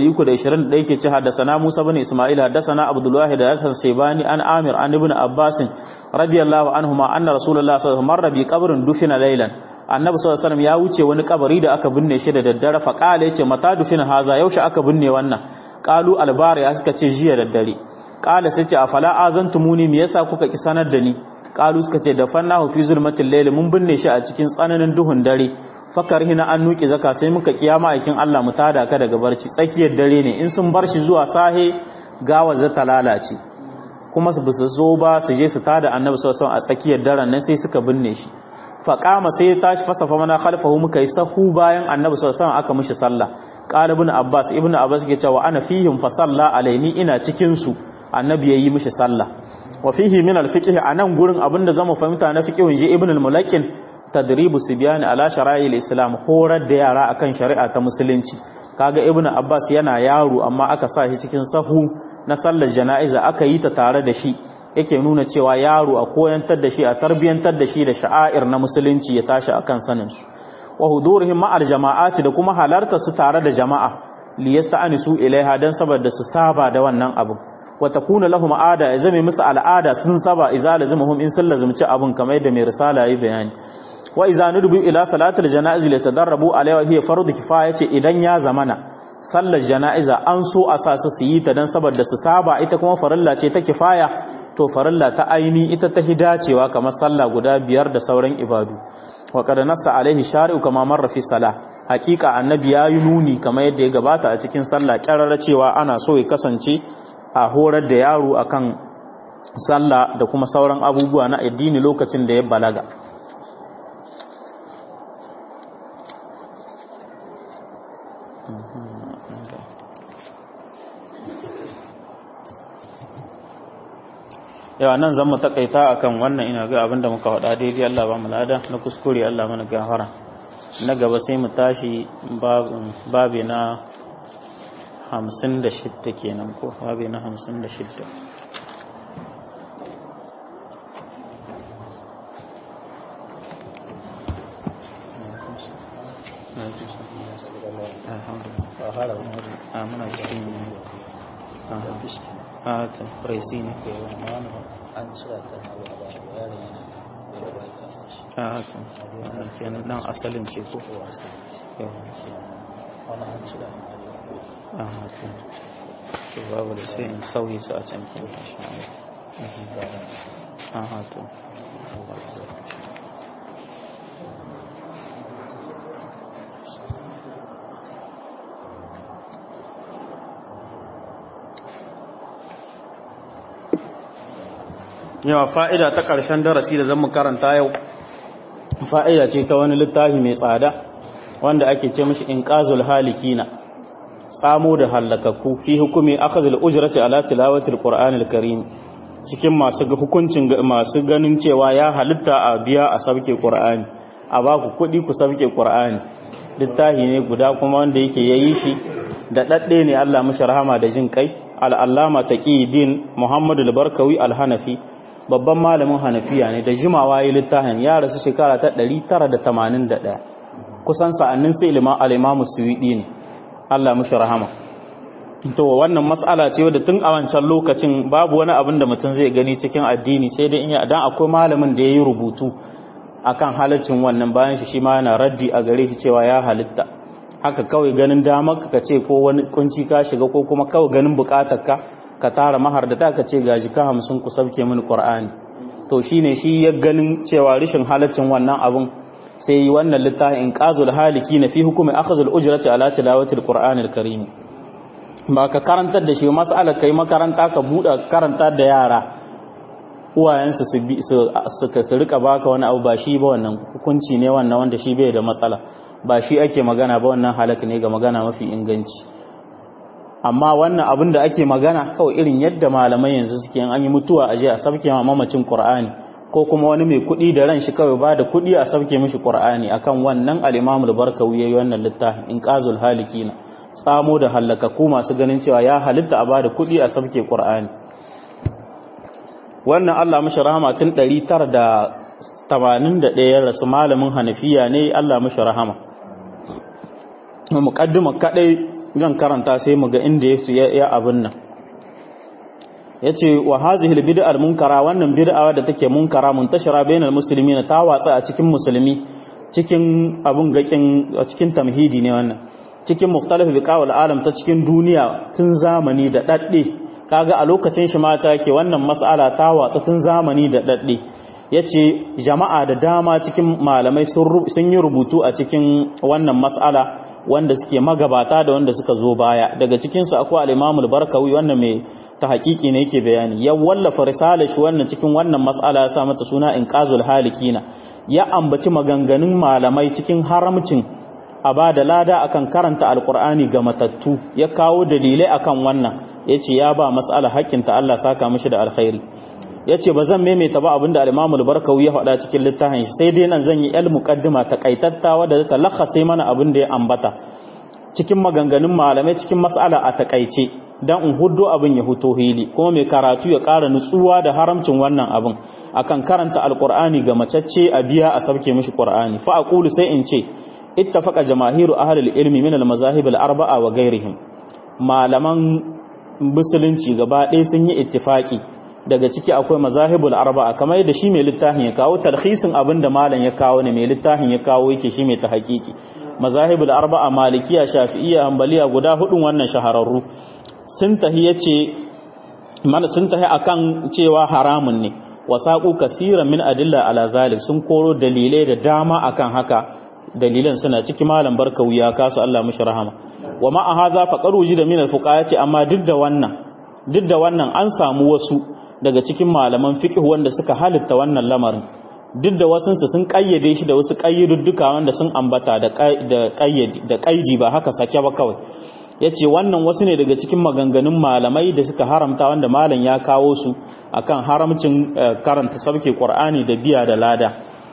1321 yake ce haddasana Musa bin Isma'il haddasana Abdullah da Hasan Shaybani an Amir an Ibn Abbas radiyallahu anhuma anna Rasulullah sallallahu alaihi wasallam marra bi qabrin dufina laylan annabi sallallahu alaihi wasallam ya wuce wani kabari da aka binne shi da daddare fa qala yace mata dufina haza yaushe aka binne wannan qalu albari ya suka ce jiya daddare qala sai ce afala azantumuni me yasa kuka ki sanar da ni qalu suka ce dafannahu fi zulmatil layl mun binne shi a cikin tsananin duhun dare fakar hina an nuki zaka sai muka kiyama aikin Allah mu tada ka daga barci tsakiyar dare ne in sun bar shi zuwa sahe gawa za ta lalace kuma su bisu zo ba su je su tada annabi sallallahu alaihi a tsakiyar daren nan sai suka binne shi faqama sai ya tashi fasafa mana khalfahu muka yi sahu bayan annabi sallallahu alaihi aka mishi sallah qala ibn abbas ibn abbas ke cewa ana fihim fa salla alaini ina cikin su annabi yayi mishi sallah wa fihi min al-fiqh anan gurin abinda zamu fahimta na fiqhun ji ibn al-mulakin tadribu sibyan ala shara'i al-islam horar da yara akan shari'a ta musulunci kaga ibn abbas yana yaro amma aka sa shi cikin sahu na sallar jana'iza aka yi ta tare da shi yake nuna cewa yaro a koyantar da shi a tarbiyantar da shi da sha'air na musulunci ya tashi akan sanin su wa hudurihim ma'al jama'ati da kuma halarta su tare da jama'a liyasta'anisu ilaiha dan saboda su saba da wannan abu wa takuna lahum ada ya zame musu al'ada sun saba idza lazimhum in sun lazimci abun kamar yadda mai risala yayi bayani wa idza nudubu ila salatil janaiz li tadarrabu alaiha hiya fardu kifaya ce idan ya zamana sallar janaiza an so a sa su yi ta dan saboda su saba ita kuma farilla ce ta kifaya to farilla ta aini ita ta hidacewa kamar sallah guda biyar da sauran ibadu wa qad nassa alaihi shari'u kama marra fi salah hakika annabi ya yi nuni kamar yadda ya gabata a cikin sallah kyararra cewa ana so ya kasance a horar da yaro akan sallah da kuma sauran abubuwa na addini lokacin da ya balaga yawa nan zan mu takaita akan wannan ina ga abinda muka faɗa daidai Allah ba mu lada na kuskure Allah mana gafara na gaba sai mu tashi babi na hamsin da shidda kenan ko babi na hamsin da shidda a ta presi ne an cira ta na ba ba yaron yana da bai ta shi a haka kenan dan asalin ce ko ko wasa wani an cira na a haka to babu da sai in sauye su a can kin insha Allah a haka yawa fa'ida ta ƙarshen darasi da zan karanta yau fa'ida ce ta wani littafi mai tsada wanda ake ce mashi in ƙazul halikina tsamo da hallakakku fi hukumi akhazul ujrati ala tilawatil qur'anil karim cikin masu hukuncin masu ganin cewa ya halitta a biya a sauke qur'ani a ba ku kuɗi ku sauke qur'ani littafi ne guda kuma wanda yake yayi shi da dadde ne Allah mashi rahama da jin kai al-allama taqiyuddin muhammadu al-barkawi al-hanafi babban malamin hanafiya ne da jimawa yi littafin ya rasu shekara ta 981 kusan sa'annin sai al'imamu suwiɗi ne Allah mushi rahama to wannan matsala ce wadda tun a wancan lokacin babu wani abin da mutum zai gani cikin addini sai dai in dan akwai malamin da ya yi rubutu akan halaccin wannan bayan shi shi ma yana raddi a gare shi cewa ya halitta haka kawai ganin damar ka ce ko wani kunci ka shiga ko kuma kawai ganin bukatar ka ka tara mahar da ta ka ce gaji ka hamsin ku sauke mini qur'ani to shine shi ya ganin cewa rishin halaccin wannan abun sai yi wannan littafin qazul haliki na fi hukumi akhzul ujrati ala tilawati alqur'anil karim ba ka karantar da shi mas'alar kai makaranta ka buɗe karanta da yara uwayensu su bi su su rika baka wani abu ba shi ba wannan hukunci ne wannan wanda shi bai da matsala ba shi ake magana ba wannan halaka ne ga magana mafi inganci amma wannan abin da ake magana kawai irin yadda malamai yanzu suke an yi mutuwa a je a sabke ma mamacin qur'ani ko kuma wani mai kuɗi da ran shi kawai ba da kuɗi a sabke mishi qur'ani akan wannan al-imam al-barkawi yayi wannan littafin inqazul halikina tsamo da halakaku masu ganin cewa ya halitta a ba da kuɗi a sabke qur'ani wannan Allah mashi rahama tun 981 ya rasu malamin hanafiya ne Allah mashi rahama muqaddima kadai zan karanta sai mu ga inda ya ya abin nan yace wa hazihi albid'a almunkara wannan bid'a da take munkara muntashira bainal muslimin ta watsa a cikin musulmi cikin abun gakin cikin tamhidi ne wannan cikin mukhtalif biqawal alam ta cikin duniya tun zamani da dadde kaga a lokacin shi mata ke wannan mas'ala ta watsa tun zamani da dadde yace jama'a da dama cikin malamai sun yi rubutu a cikin wannan mas'ala wanda suke magabata da wanda suka zo baya daga cikinsu akwai al'imamul barkawi wannan mai ta hakiki ne yake bayani ya wallafa risala shi wannan cikin wannan mas'ala ya sa mata suna inqazul halikina ya ambaci maganganun malamai cikin haramcin a ba da lada akan karanta alqur'ani ga matattu ya kawo dalilai akan wannan yace ya ba mas'ala haƙƙinta Allah saka mishi da alkhairi yace ba zan maimaita ba abinda al-Imam al-Barkawi ya faɗa cikin littafin shi sai dai nan zan yi el muqaddima takaitatta wadda ta lakhasa mana abin da ya ambata cikin maganganun malamai cikin mas'ala a takaice dan in huddo abin ya huto hili kuma mai karatu ya ƙara nutsuwa da haramcin wannan abin akan karanta alqur'ani ga macacce a biya a sabke mishi qur'ani fa aqulu sai in ce ittafaqa jamaahiru ahli al-ilmi min al-mazahib al-arba'a wa ghayrihim malaman musulunci gaba ɗaya sun yi ittifaki daga ciki akwai mazahibul arba'a kamar yadda shi mai littafin ya kawo talhisin abin da malam ya kawo ne mai littafin ya kawo yake shi mai ta hakiki mazahibul arba'a malikiya shafi'iyya hanbaliya guda hudun wannan shahararru sun tahi yace man sun tahi akan cewa haramun ne wasaqu kaseeran min adilla ala zalik sun koro dalilai da dama akan haka dalilan suna ciki malam barkawi ya kasu Allah mushi rahama wa ma haza faqaru da min al-fuqaha amma duk da wannan duk da wannan an samu wasu daga cikin malaman fiqh wanda suka halitta wannan lamarin duk da wasunsu sun kayyade shi da wasu kayyududduka wanda sun ambata da kayyadi da kaidi ba haka sake ba kawai yace wannan wasu ne daga cikin maganganun malamai da suka haramta wanda malam ya kawo su akan haramcin karanta sabke qur'ani da biya da lada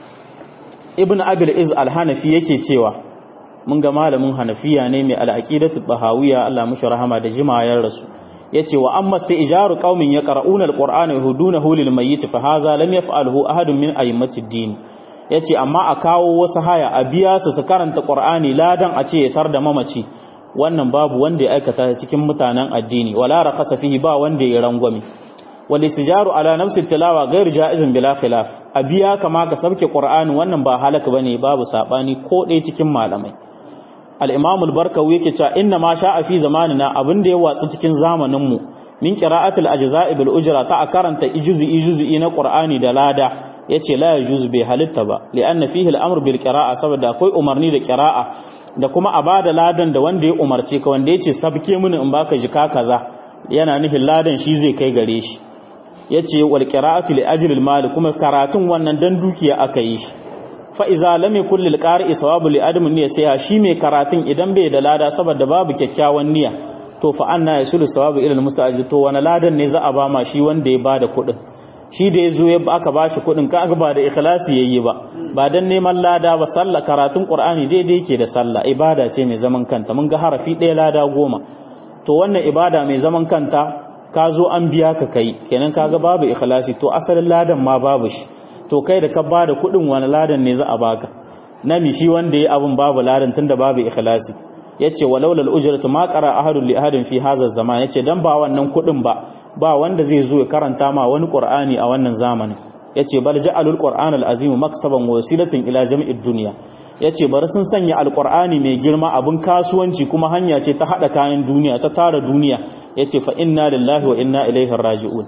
ibn abil iz al-hanafi yake cewa mun ga malamin hanafiya ne mai al-aqidatu tahawiyya Allah mushi rahama da jimayar rasu yace wa amma ijaru qaumin yaqra'una alqur'ana yahudunahu lil mayyit fa hadha lam yaf'alhu ahadun min a'immati ad-din yace amma a kawo wasu haya a biya su su karanta qur'ani ladan a ce ya tar da mamaci wannan babu wanda ya aikata cikin mutanen addini wala rakhasa fihi ba wanda ya rangwame wal istijaru ala nafsi tilawa ghairu jaizun bila khilaf a biya kama ka sabke qur'ani wannan ba halaka bane babu sabani ko dai cikin malamai al-imam al-barkawi yake cewa inna ma sha'a fi zamanina abin da ya watsu cikin zamanin mu min qira'atil ajza'i bil ujra ta karanta ijuz'i ijuz'i na qur'ani da lada yace la yajuz bi halitta ba li'anna fihi al-amr bil qira'a saboda akwai umarni da qira'a da kuma a bada ladan da wanda ya umarce ka wanda yace sabke mini in baka jika kaza yana nufin ladan shi zai kai gare shi yace wal qira'atu li ajli al-mal kuma karatun wannan dan dukiya aka yi shi fa'iza lame kullil ƙari sawabu li adamin niyya sai shi mai karatun idan bai da lada saboda babu kyakkyawan niyya to fa anna yasulu sawabu ila almusta'jil to wani ladan ne za a ba ma shi wanda ya bada kuɗin shi da yazo ya aka bashi kuɗin ka ba da ikhlasi yayi ba ba dan neman lada ba sallah karatun qur'ani daidai yake da sallah ibada ce mai zaman kanta mun ga harafi ɗaya lada goma to wannan ibada mai zaman kanta ka zo an biya ka kai kenan kaga babu ikhlasi to asalin ladan ma babu shi to kai da ka ba da kuɗin wani ladan ne za a baka nami shi wanda ya abun babu ladan tunda babu ikhlasi yace walaula al-ujratu ma qara ahadun li ahadin fi hadha zaman yace dan ba wannan kuɗin ba ba wanda zai zo ya karanta ma wani qur'ani a wannan zamanin yace bal ja'alul qur'an al-azim maksaban wasilatan ila jami'id dunya yace bari sun sanya alqur'ani mai girma abun kasuwanci kuma hanya ce ta hada kayan duniya ta tara duniya yace fa inna lillahi wa inna ilaihi raji'un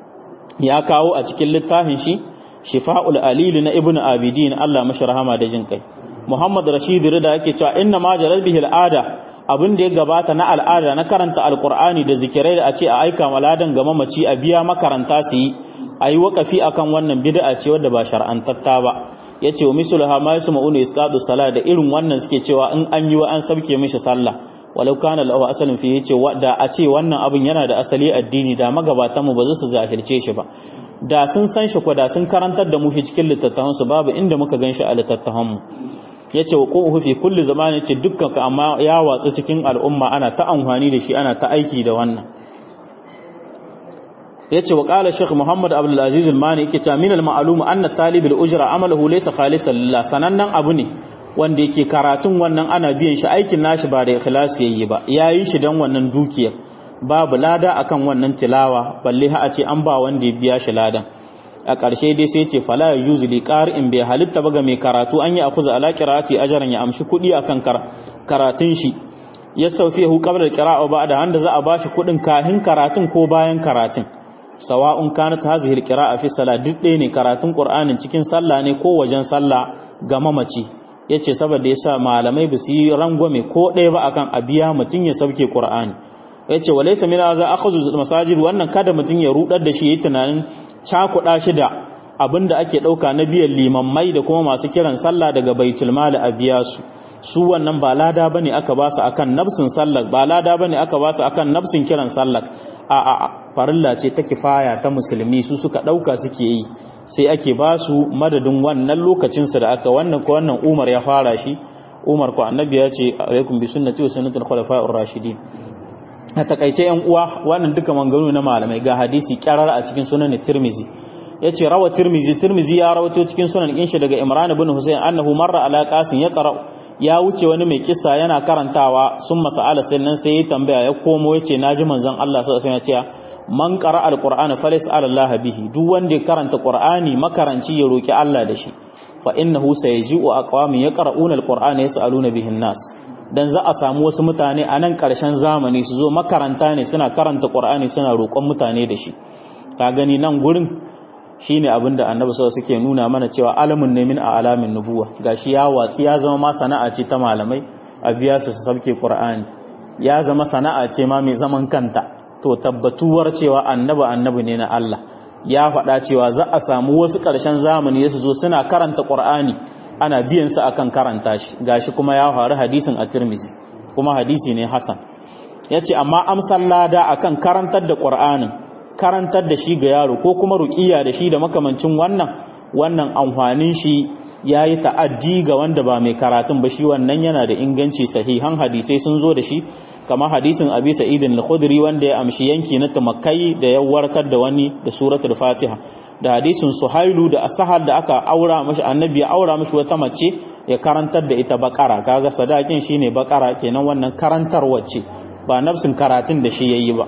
ya kawo a cikin littafin shi shifa'ul alil na ibnu abidin Allah mashi rahama da jin kai Muhammad Rashid Rida yake cewa inna ma jaral bihi al'ada abin da ya gabata na al'ada na karanta alkur'ani da zikirai da a ce a aika maladan ga mamaci a biya makaranta su yi a yi wakafi akan wannan bid'a ce wadda ba shar'antatta ba ya ce wa misulaha ma yasu ma'unu isqatu sala da irin wannan suke cewa in an yi wa an sabke mishi sallah walau kana lahu asalin fi yace da a ce wannan abin yana da asali addini da magabatan mu ba za su zahirce shi ba da sun san shi ko da sun karantar da mu shi cikin littattafan su babu inda muka gan shi a littattafan mu yace wa quhu fi kulli zamanin ce dukkan ka amma ya watsu cikin al'umma ana ta amfani da shi ana ta aiki da wannan yace wa qala shaykh muhammad abdul aziz al-mani yake ta min al-ma'lum anna talib al-ujra amaluhu laysa khalisan lillah sanannan abu ne wanda yake karatun wannan ana biyan shi aikin nashi ba da ikhlasi yayi ba yayi shi dan wannan dukiyar babu lada akan wannan tilawa balle ha a ce an ba wanda ya biya shi ladan a ƙarshe dai sai ce fala yuzu li qari'in bai halitta ba ga mai karatu an yi akuza ala qira'ati ajran ya amshi kuɗi akan karatun shi ya saufihu qabla al-qira'a ba da handa za a bashi kuɗin kahin karatun ko bayan karatun sawa'un kanat hadhihi al-qira'a fi salat duk ɗaya ne karatun qur'anin cikin sallah ne ko wajen sallah ga mamaci yace saboda yasa malamai ba su yi rangwame ko ɗaya ba akan a biya mutun ya sauke qur'ani yace walaysa min hadha akhadhu masajid wannan kada mutun ya rudar da shi yayi tunanin cakuɗa shi da abinda ake ɗauka na biyan limammai da kuma masu kiran sallah daga baitul mali a biya su su wannan ba lada bane aka ba su akan nafsin sallah ba lada bane aka ba su akan nafsin kiran sallah a a farilla ce ta kifaya ta musulmi su suka ɗauka suke yi sai ake ba su madadin wannan lokacinsa da aka wannan ko wannan umar ya fara shi umar ko annabi ya ce alaikum bi sunnati wa sunnatul khulafa'ir rashidin a takaice yan uwa wannan duka manganu na malamai ga hadisi kyarar a cikin sunan tirmizi yace rawa tirmizi tirmizi ya rawato cikin sunan inshi daga imran ibn husayn annahu marra ala qasim ya qara ya wuce wani mai kissa yana karantawa sun masala sannan sai ya tambaya ya komo yace naji manzon Allah sallallahu alaihi wasallam ya ce man qara alqur'ana falyas'al Allah bihi duk wanda ya karanta qur'ani makaranci ya roki Allah da shi fa innahu sayji'u aqwamin yaqra'una alqur'ana yas'aluna bihi an-nas dan za a samu wasu mutane a nan ƙarshen zamani su zo makaranta ne suna karanta ƙur'ani suna roƙon mutane da shi ka gani nan gurin shine abin da annabi sallallahu suke nuna mana cewa alamun ne min a alamin nubuwa gashi ya watsi ya zama ma sana'a ce ta malamai a biya su su sauke ƙur'ani ya zama sana'a ce ma mai zaman kanta to tabbatuwar cewa annabi annabi ne na Allah ya faɗa cewa za a samu wasu ƙarshen zamani su zo suna karanta ƙur'ani ana biyan su akan karanta shi gashi kuma ya faru hadisin a Tirmidhi kuma hadisi ne hasan yace amma amsar lada akan karantar da Qur'anin karantar da shi ga yaro ko kuma ruqiya da shi da makamancin wannan wannan amfanin shi yayi ta'addi ga wanda ba mai karatun ba shi wannan yana da inganci sahihan hadisai sun zo da shi kamar hadisin Abi Sa'id al-Khudri wanda ya amshi yanki na tamakkai da ya warkar da wani da suratul Fatiha da hadisin suhailu da asahar da aka aura mashi annabi ya aura mashi wata mace ya karantar da ita bakara kaga sadakin shine bakara kenan wannan karantar wacce ba nafsin karatun da shi yayi ba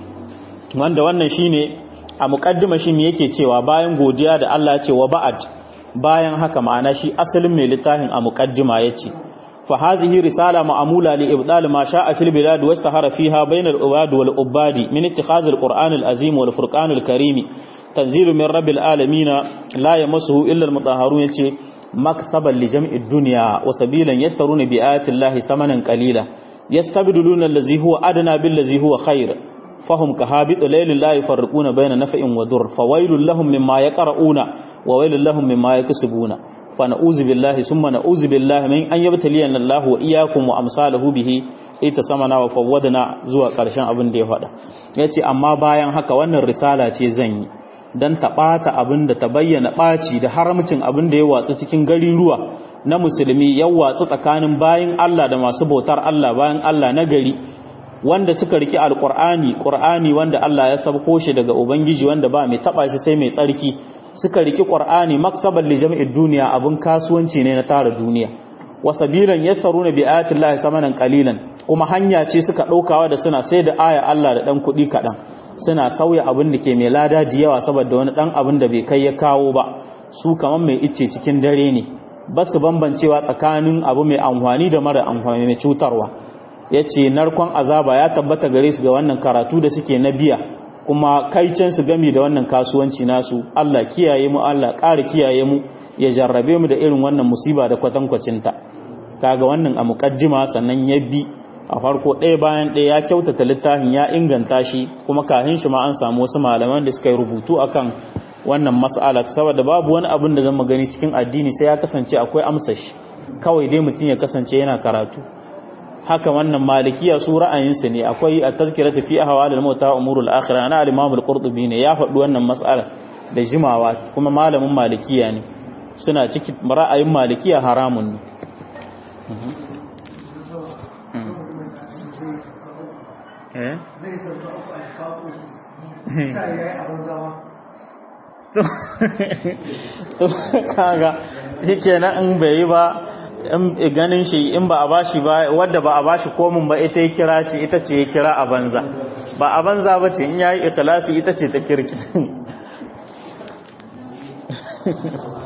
wanda wannan shine a muqaddima shi me yake cewa bayan godiya da Allah ya ce wa ba'ad bayan haka ma'ana shi asalin mai littafin a muqaddima yace fa hadhihi risala ma'mula li ibdal ma sha'a fil bilad wa istahara fiha bayna al-ubad wal ubadi min ittikhaz al-qur'an al-azim wal furqan al-karim tanzilu min rabbil alamin la yamassuhu illa almutahharun yace maksaban li jam'i dunya wa sabilan yastaruna bi ayati llahi samanan qalila yastabdiluna allazi huwa adna bil ladzi huwa khair fahum kahabit laylin la yafarriquna bayna naf'in wa dur fawailul lahum mimma yaqra'una wa wailul lahum mimma yakسبuna فنعوذ بالله ثم نعوذ بالله من أن يبتلينا الله وإياكم وأمثاله به ita samana wa fawwadna zuwa ƙarshen abin da ya faɗa yace amma bayan haka wannan risala ce zan yi dan ta ɓata abin da ta bayyana ɓaci da haramcin abin da ya watsu cikin gariruwa na musulmi ya watsu tsakanin bayan Allah da masu bautar Allah bayan Allah na gari wanda suka riki alqur'ani qur'ani wanda Allah ya sabko shi daga ubangiji wanda ba mai taba shi sai mai tsarki suka riki qur'ani maksaban li jami'id duniya abin kasuwanci ne na tara duniya wasabilan yastaruna bi ayati llahi samanan qalilan kuma hanya ce suka ɗaukawa da suna sai da aya Allah da ɗan kuɗi kaɗan suna sauya abin da ke mai lada da yawa saboda wani ɗan abin da bai kai ya kawo ba su kamar mai icce cikin dare ne ba su bambancewa tsakanin abu mai amfani da mara amfani mai cutarwa ya ce narkon azaba ya tabbata gare su ga wannan karatu da suke na biya kuma kaicen su gami da wannan kasuwanci nasu Allah kiyaye mu Allah ƙara kiyaye mu ya jarrabe mu da irin wannan musiba da kwatankwacinta kaga wannan a muƙaddima sannan ya bi a farko ɗaya bayan ɗaya ya kyautata littafin ya inganta shi kuma kahin shi ma an samu wasu malaman da suka yi rubutu akan wannan mas'ala saboda babu wani abin da zan gani cikin addini sai ya kasance akwai amsa shi kawai dai mutum ya kasance yana karatu haka wannan malikiya su ra'ayinsu ne akwai a tazkiratu fi ahwalil mauta umurul akhirah na al-imam al-qurtubi ne ya faɗi wannan mas'ala da jimawa kuma malamin malikiya ne suna ciki ra'ayin malikiya haramun ne eh to kaga shikenan in bai yi ba in ganin shi in ba a bashi ba wadda ba a bashi komin ba ita ya kira ce ita ce ya kira a banza ba a banza ba ce in yayi ikhlasi ita ce ta kirki